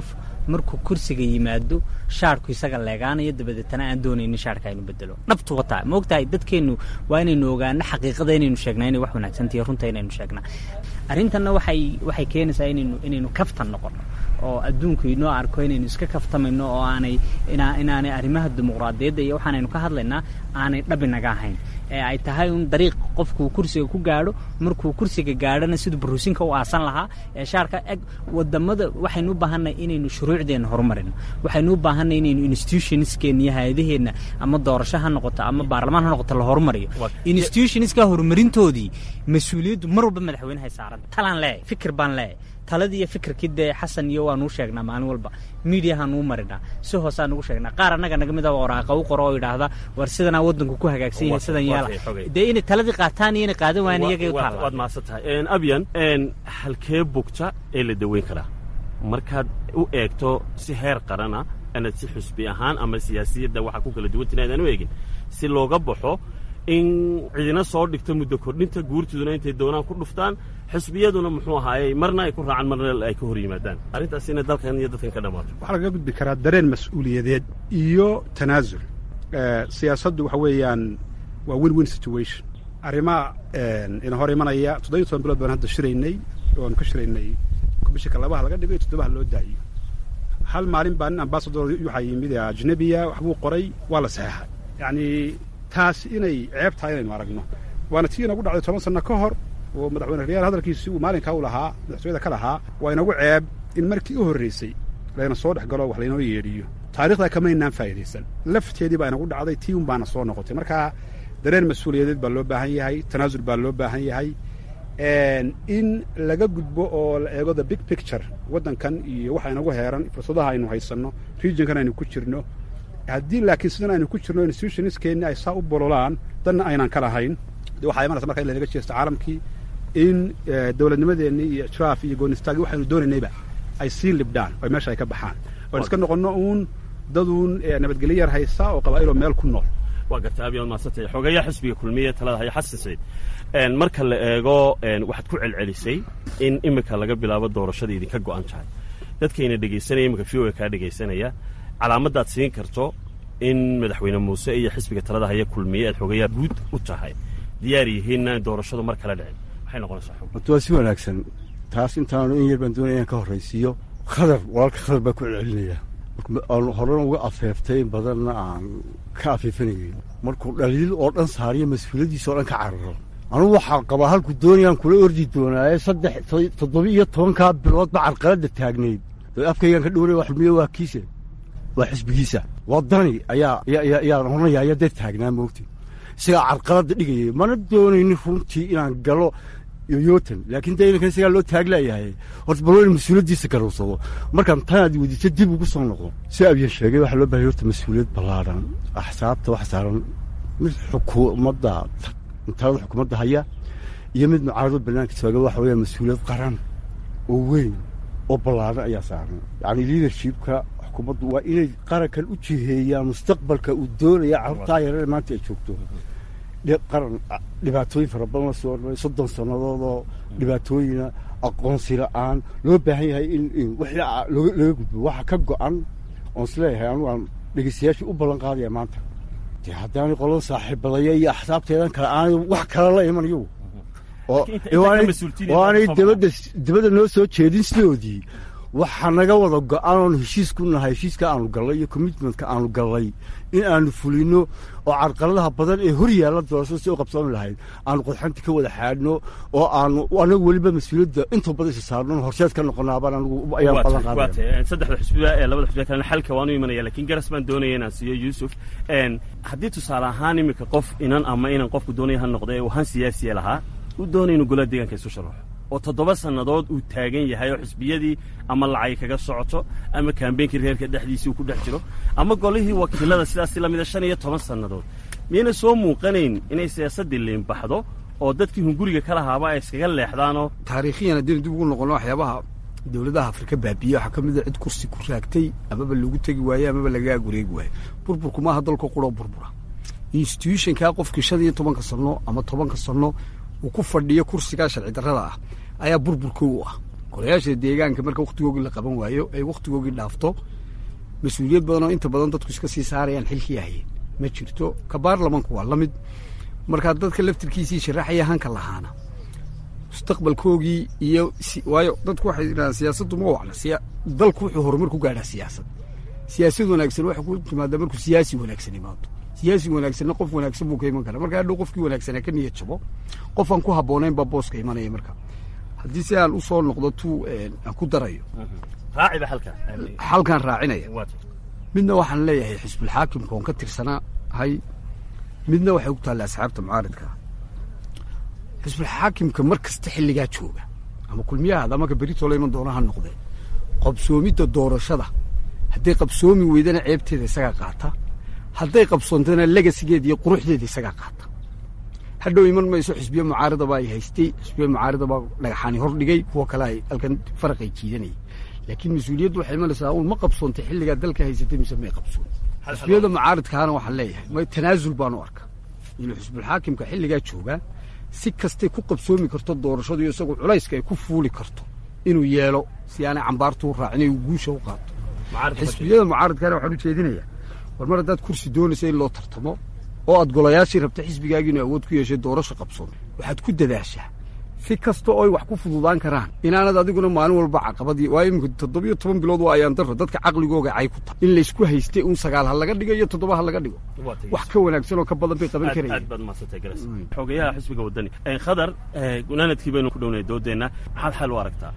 Speaker 3: markuu kursiga yimaado shaarku isaga leegaanayo dabadeetana aan doonaynin shaarka aynu bedelo dhabtu wataa ma ogtahay dadkeennu waa inaynu ogaano xaqiiqada inaynu sheegnaa inay wax wanaagsantahiyo runta inaynu sheegnaa arrintanna waxay waxay keenaysaa inaynu inaynu kaftan noqono oo adduunku inoo arko inaynu iska kaftamayno oo aanay inaa inaanay arrimaha dimuqraadiyadda iyo waxaanaynu ka hadlaynaa aanay dhabinaga ahayn ee ay tahay un dariiq qofkuu kursiga ku gaadho markuu kursiga gaadhona siduu baruusinka u aasan lahaa ee shaarka eg wadamada waxaynu u baahanay inaynu shuruucdeenna horumarino waxaynu u baahanay inaynu institutionskeenna iyo hay-adaheenna ama doorasho ha noqoto ama baarlamaan ha noqoto la horumariyo institutionska horumarintoodii mas-uuliyaddu mar walba madaxweynehay saaran talaan leeyahay fikir baan leeyahay taladii iyo fikirkii dee xasan iyo waanuu sheegnaa maalin walba miidiyahaanuu marinaa si hoosaan ugu sheegnaa qaar annaga naga mid a waraaqa u qoro oo idhaahda war sidanaa waddanku ku hagaagsan yahay sidan yeela dee inay taladii qaataan iyo inay qaadan waayaan iyagay u taalla
Speaker 18: waad mahadsan tahay abyan halkee bugta ee la daweyn karaa markaad u eegto si heer qarana inaad si xusbi ahaan ama siyaasiyadda waxaa ku kala duwantina aadaan u eegin si looga baxo in cidina soo dhigto muddo kordhinta guurtiduna intay doonaan ku dhuftaan xisbiyaduna muxuu ahaayey marna ay ku raacaan marna ay ka hor yimaadaan arrintaas inay dalkan iyo dadkan ka dhammaato
Speaker 5: waxaa lagaga gudbi karaa dareen mas-uuliyadeed iyo tanaasul siyaasaddu waxa weeyaan waa win win situation arrimaha ina hor imanaya toddobiyo toban bilood baan hadda shiraynay oanu ka shiraynay komishinka labaha laga dhigo iyo toddobaha loo daayo hal maalin baa nin ambasador waxaa yimid ajnabiya waxbuu qoray waa la saxeexay yacni taas inay ceeb tahay inaynu aragno waana tii inagu dhacday toban sanno ka hor oo madaxweyne riyaal hadalkiisii uu maalinkaa u lahaa madaxtooyada ka lahaa waa inagu ceeb in markii u horraysay layna soo dhex galo wax laynoo yeedhiyo taarikhdaa kamaynaan faa'idaysan lafteedii baa inagu dhacday tii un baana soo noqotay marka dareen mas-uuliyadeed baa loo baahan yahay tanaasul baa loo baahan yahay in laga gudbo oo la eego the big picture waddankan iyo waxa inagu heeran fursadaha aynu haysanno regionkan aynu ku jirno haddii laakiin sidan aynu ku jirno institutionskeenni ay saa u bololaan danna aynan ka lahayn de waxaa imanaysa marka in lanaga jeesto caalamkii in dowladnimadeenni iyo ijraaf iyo goonistaagi waxaynu doonaynayba ay sii libdhaan oo meesha ay ka baxaan oan iska noqonno uun daduun nabadgelyo yar haysa oo qabaa'iloo meel ku nool
Speaker 18: waa garta abiyaad mahadsantay xogeeyaa xisbiga kulmiye talada haya xasan sayd marka la eego waxaad ku celcelisay in iminka laga bilaabo doorashada idinka go'an tahay dadkayna dhegaysanaya iminka v o kaa dhegaysanaya calaamaddaad siin karto in madaxweyne muuse iyo xisbiga talada haya kulmiye aad xogeeyaa guud u tahay diyaar yihiinna in doorashadu mar kala dhicin maxay noqonaysaa
Speaker 4: horta waa si wanaagsan taas intaanu in yar baan doonaya inaan ka horraysiiyo khadar walaalka khadar baa ku celcelinaya aan horena uga afeeftay in badanna aan ka afeefanayay markuu dhaliil oo dhan saariyo mas-uuliyaddiisa oo dhan ka cararo anugu waxaa qabaa halku doonayaan kula ordi doonaaye saddex toddoba iyo tobankaa biloodba carqaladda taagnayd afkaygaan ka dhowraya xulmiye waa kiise waa xisbigiisa waddani ayaa ayaan oranaya ayaa dad taagnaa moogtay isagaa carqaladda dhigayay mana doonaynin runtii inaan galo yoyotan laakiin de inankan isagaa loo taaglayahay horta bal in mas-uuliyaddiisa garowsado markaan tanaad weydiiso dib ugu soo noqo si abyan sheegay waxaa loo bahaya horta mas-uuliyad ballaadhan axsaabta wax saaran mid xukuumadda talada xukuumadda haya iyo mid mucaarado banaanka taaga waxa weeya mas-uuliyad qaran oo weyn oo ballaadhan ayaa saaran yacni liadershipka xukuumaddu waa inay qarankan u jiheeyaan mustaqbalka uu doonaya carruurtaa yarare maanta ay joogto qaran dhibaatooyin fara badan la soo ormay soddon sannadood oo dhibaatooyina aqoonsi la'aan loo baahan yahay in wixii laga gudbo waxa ka go'an oon isleeyahay anugu aan dhegeystayaashii u ballan qaadaya maanta dee haddaanay qolada saaxiibadaya iyo axsaabteedan kale aanay wax kale la iman iyagu oo aanay dabadda dabadda noo soo jeedin sidoodii waxaa naga wada go-an oonu heshiis ku nahay heshiiska aanu gallay iyo commitmentka aanu gallay in aanu fulino oo carqaladaha badan ee hor yaalla doorashada si u qabsooni lahayd aanu qodxanta ka wada xaadhno oo aanu anagu weliba mas-uuliyadda intuu badan isa saarno horseed ka noqonaabaan anigu ayaan ballan qaadaya
Speaker 18: saddexda xisbiya ee labada xisbiya kalena xalka waanu imanaya laakiin garas baan doonaya inaan siiyo yuusuf haddii tusaale ahaan iminka qof inan ama inan qofku doonaya ha noqda ee uu han siyaasiya lahaa uu doonaya inuu golaha deegaanka isu sharaxo oo toddoba sannadood uu taagan yahay oo xisbiyadii ama lacay kaga socoto ama kaambeynkii reerka dhexdiisii uu ku dhex jiro ama golihii wakiilada sidaasi lamida shan iyo toban sannadood miyayna soo muuqanayn inay siyaasaddii liinbaxdo oo dadkii hunguriga ka lahaaba ay iskaga leexdaanoo
Speaker 19: taariikhiyan haddaynu dib ugu noqono waxyaabaha dowladaha afrika baabiye waxaa ka mid a cid kursi ku raagtay amaba lagu tegi waaye amaba lagaa gureegi waaye burburku maaha dalka quroo burbura institutionkaa qofkii shan iyo tobanka sanno ama tobanka sanno uu ku fadhiyo kursigaa sharci darrada ah ayaa burburkii u ah golayaasha deegaanka marka wakhtigoogii la qaban waayo ay wakhtigoogii dhaafto mas-uuliyad badan oo inta badan dadku iska sii saarayaan xilkii hayeen ma jirto ka baarlamanku waa la mid markaa dadka laftirkiisii sharaxaya hanka lahaana mustaqbalkoogii iyo waayo dadku waxay yidhahdaan siyaasaddu ma wacna dalku wuxuu horumar ku gaadhaa siyaasad siyaasad wanaagsan waxay ku timaadaa markuu siyaasi wanaagsan imaado siyaasi wanaagsanna qof wanaagsan buu ka iman karaa marka hadhow qofkii wanaagsanaa ka niyad jabo qof aan ku habboonayn baa booska imanaya marka haddii si aan u soo noqdo tu aan ku darayo
Speaker 18: raaciba halka
Speaker 19: xalkaan raacinaya midna waxaan leeyahay xisbulxaakimka oon ka tirsanaa hay midna waxay ku taalla asxaabta mucaaridka xisbulxaakimka mar kasta xilligaa jooga ama kulmiyahaada ama ka beritoola iman doona ha noqdee qabsoomidda doorashada hadday qabsoomi weydana ceebteeda isagaa qaata hadday qabsoontana legasigeeda iyo quruxdeeda isagaa qaata hadhow iman mayso xisbiye mucaaridaba ay haystay xisbiye mucaaridaba dhagaxaani hor dhigay kuwa kale ay halkan faraqay jiidanayay laakiin mas-uuliyaddu waxay imanaysaa un ma qabsoontay xilligaa dalka haysatay mise may qabsoon xisbiyada mucaaridkaana waxaan leeyahay may tanaasul baan u arka inuu xisbulxaakimka xilligaa joogaa si kastay ku qabsoomi karto doorashadu iyo isagu culayska ay ku fuuli karto inuu yeelo si aanay cambaartu u raacin ay guusha u qaato xisbiyada mucaaridkaana waxaan u jeedinayaa war mar haddaad kursi doonaysa in loo tartamo oo aad golayaashii rabta xisbigaagii inuu awood ku yeeshay doorasho qabsoon waxaad ku dadaashaa si kasta oo ay wax ku fududaan karaan inaanad adiguna maalin walba caqabadii waa iminka toddobiyo toban bilood waa ayaan darro dadka caqligooga cay ku tahay in laysku haystay un sagaal ha laga dhigo iyo toddoba ha laga dhigo wax ka wanaagsan oo ka badan bay qaban karayeen
Speaker 18: aad baad mahadsantay garas xogeyaha xisbiga waddani khadar gunaanadkii baynu ku dhownay doodeenna maxaad xal u aragtaa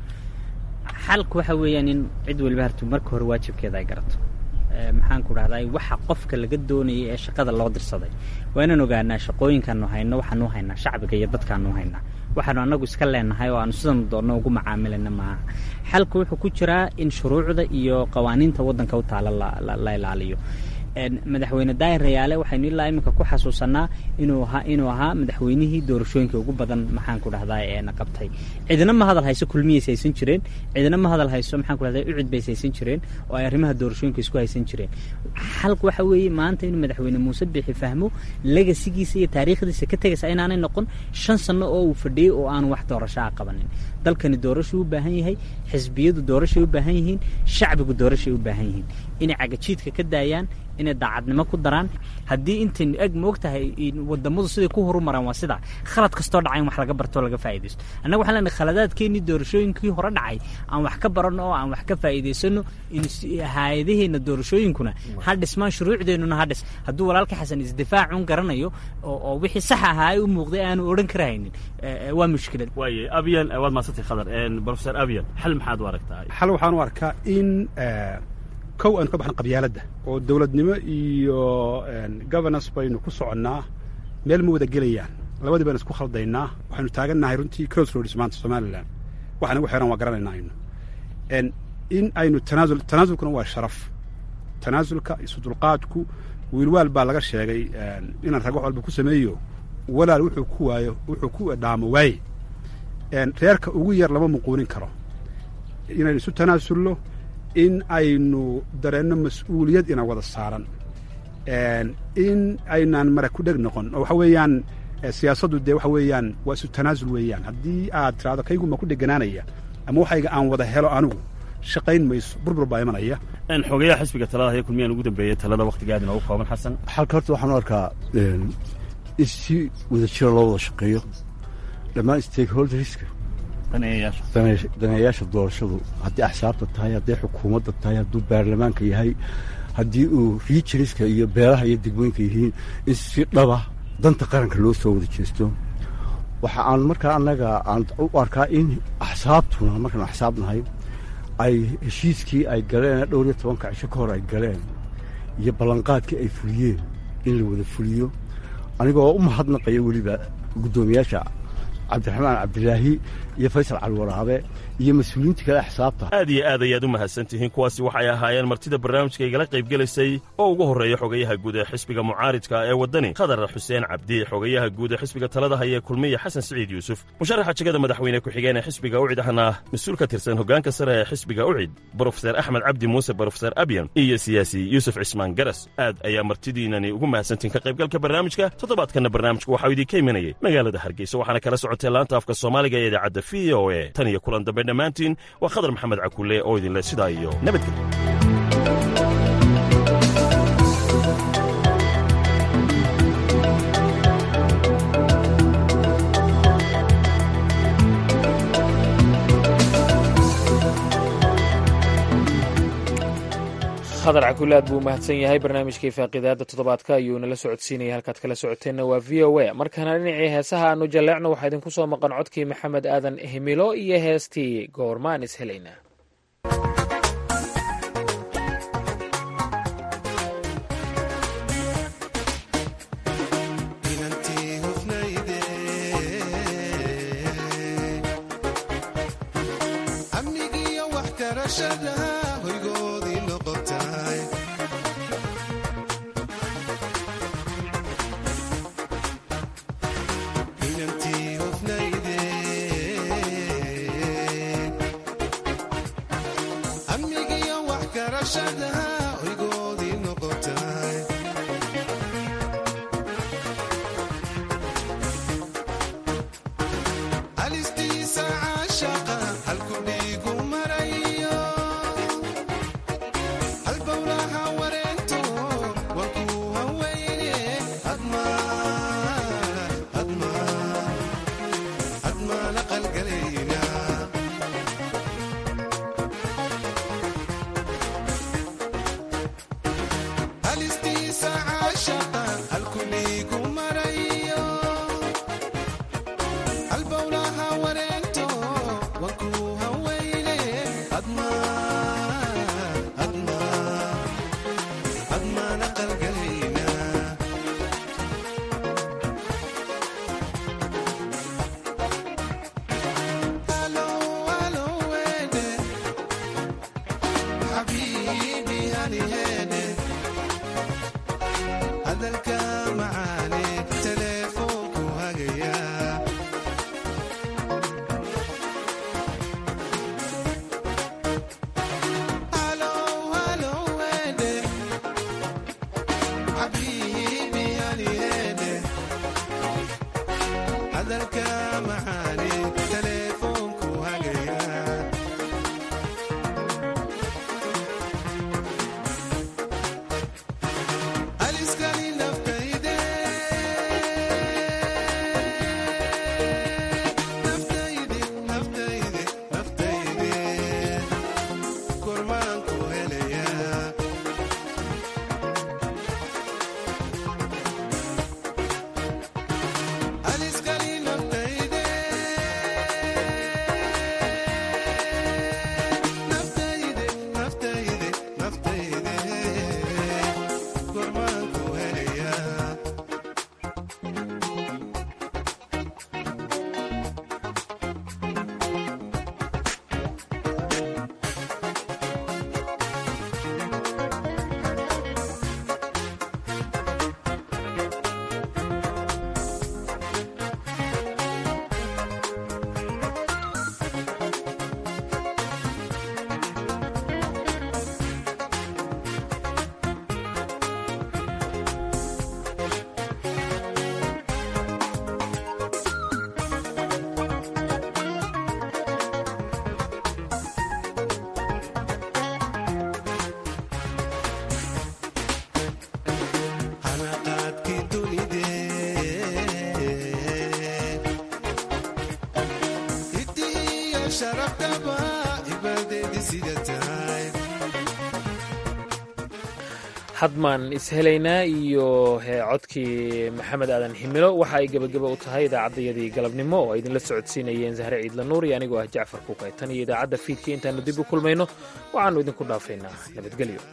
Speaker 3: xalku waxa weeyaan in cid waliba hartu marka hore waajibkeeda ay garato maxaan ku dhahdaa waxa qofka laga doonayay ee shaqada loo dirsaday waa inaan ogaanaa shaqooyinkaanu hayno waxaanu haynaa shacbiga iyo dadkaanu haynaa waxaanu annagu iska leenahay oo aanu sidanu doonno ugu macaamilana maaha xalka wuxuu ku jiraa in shuruucda iyo qawaaniinta waddanka u taala la ilaaliyo madaxweyne daahir rayaale waxaynu ilaa iminka ku xasuusanaa inuu ahaa inuu ahaa madaxweynihii doorashooyinka ugu badan maxaan ku dhahdaa eena qabtay cidina ma hadal hayso kulmiyays haysan jireen cidina ma hadal hayso maxaan ku dhahdaa ucid bays haysan jireen oo ay arrimaha doorashooyinka isku haysan jireen xalku waxa weeye maanta inuu madaxweyne muuse bixi fahmo legasigiisa iyo taariikhdiisa ka tegaysa inaanay noqon shan sano oo uu fadhiyey oo aanu wax doorasho a qabanin dalkani doorashuu u baahan yahay xisbiyadu doorashay u baahan yihiin shacbigu doorashay u baahan yihiin inay cagajiidka ka daayaan inay daacadnimo ku daraan haddii intaynu eg moog tahay wadamadu siday ku horumaraan waa sidaa khalad kastoo dhacay in wax laga barto laga faa'iidaysto annaga waxaan leenahay khaladaadkeennii doorashooyinkii hore dhacay aan wax ka baranno oo aan wax ka faa'iidaysano hay-adaheenna doorashooyinkuna ha dhismaan shuruucdeennuna ha dhis hadduu walaalka xasan isdifaacun garanayo oo wixii sax ahaa ay u muuqday aanu odhan karahaynin waa mushkilad
Speaker 18: waaye abyan waad maasantay khadar professor abyan xal maxaad u aragtaa
Speaker 5: xal waxaan u arkaa in kow aynu ka baxno qabyaaladda oo dowladnimo iyo governance baynu ku soconnaa meel ma wada gelayaan labadii baynu isku khaldaynaa waxaynu taagannahay runtii cross roads maanta somalilan waxa nagu xiran waa garanaynaa aynu in aynu tanaasul tanaasulkuna waa sharaf tanaasulka isu dulqaadku wiilwaal baa laga sheegay inaan rag wax walba ku sameeyo walaal wuxuu ku waayo wuxuu ku dhaamo waaye reerka ugu yar lama muquunin karo inaynu isu tanaasulno in aynu dareenno mas-uuliyad ina wada saaran in aynaan mara ku dheg noqon oo waxa weeyaan siyaasaddu dee waxa weeyaan waa isu tanaasul weeyaan haddii aad tiraahdo kayguma ku dheganaanaya ama waxayga aan wada helo anigu shaqayn mayso burbur baa imanaya
Speaker 18: xogeyaha xisbiga talada haya kulmiyaan ugu dambeeyey talada wakhtigaad inoogu kooban xasan
Speaker 4: xalka horta waxaan u arkaa in si wada jira loo wada shaqeeyo dhammaan stakeholderska daneeyaasha doorashadu haddii axsaabta tahay hadday xukuumadda tahay hadduu baarlamaanka yahay haddii uu riijiriska iyo beelaha iyo degmooyinka yihiin in si dhaba danta qaranka loo soo wada jeesto waxa aan markaa annaga aan u arkaa in axsaabtuna markaan axsaab nahay ay heshiiskii ay galeen dhowr iyo tobanka cisho ka hor ay galeen iyo ballanqaadkii ay fuliyeen in la wada fuliyo anigoo u mahadnaqaya weliba guddoomiyaasha cabdiraxmaan cabdilaahi iyo faysal calwaraabe iyo mas-uuliyiinta kale axsaabta
Speaker 13: aad iyo aad ayaad u mahadsan tihiin kuwaasi waxay ahaayeen martida barnaamijka igala qaybgelaysay oo ugu horreeya xogayaha guud ee xisbiga mucaaridka ee waddani khadar xuseen cabdi xogayaha guud ee xisbiga talada haya kulmiya xasan siciid yuusuf musharaxa jegada madaxweyne ku-xigeen ee xisbiga ucid ahna mas-uul ka tirsan hoggaanka sare ee xisbiga ucid brofeser axmed cabdi muuse brofeser abyan iyo siyaasi yuusuf cismaan garas aad ayaa martidiinani ugu mahadsantihiin ka qaybgalka barnaamijka toddobaadkanna barnaamijku waxau idinka imanayay magaalada hargeysa waxaana kala socota socotee laanta afka soomaaliga ee idaacadda v o e tan iyo kulan dambe dhammaantiin waa khadar maxamed cakulle oo idinleh sidaa iyo nabadgelyo
Speaker 2: khadar cakulle aad buu u mahadsan yahay barnaamijkii faaqidaadda toddobaadka ayuu nala socodsiinaya halkaad kala socoteenna waa v o a markaana dhinacii heesaha aanu jalleecno waxaa idinku soo maqan codkii maxamed aadan himilo iyo heestii goormaan is helayna hadmaan ishelaynaa iyo codkii maxamed aadan himilo waxa ay gebageba u tahay idaacaddayadii galabnimo oo ay idinla socodsiinayeen zahre ciidla nuur iyo anigoo ah jacfar kukaytan iyo idaacadda fiidkii intaannu dib u kulmayno waxaannu idinku dhaafaynaa nabadgelyo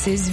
Speaker 20: This is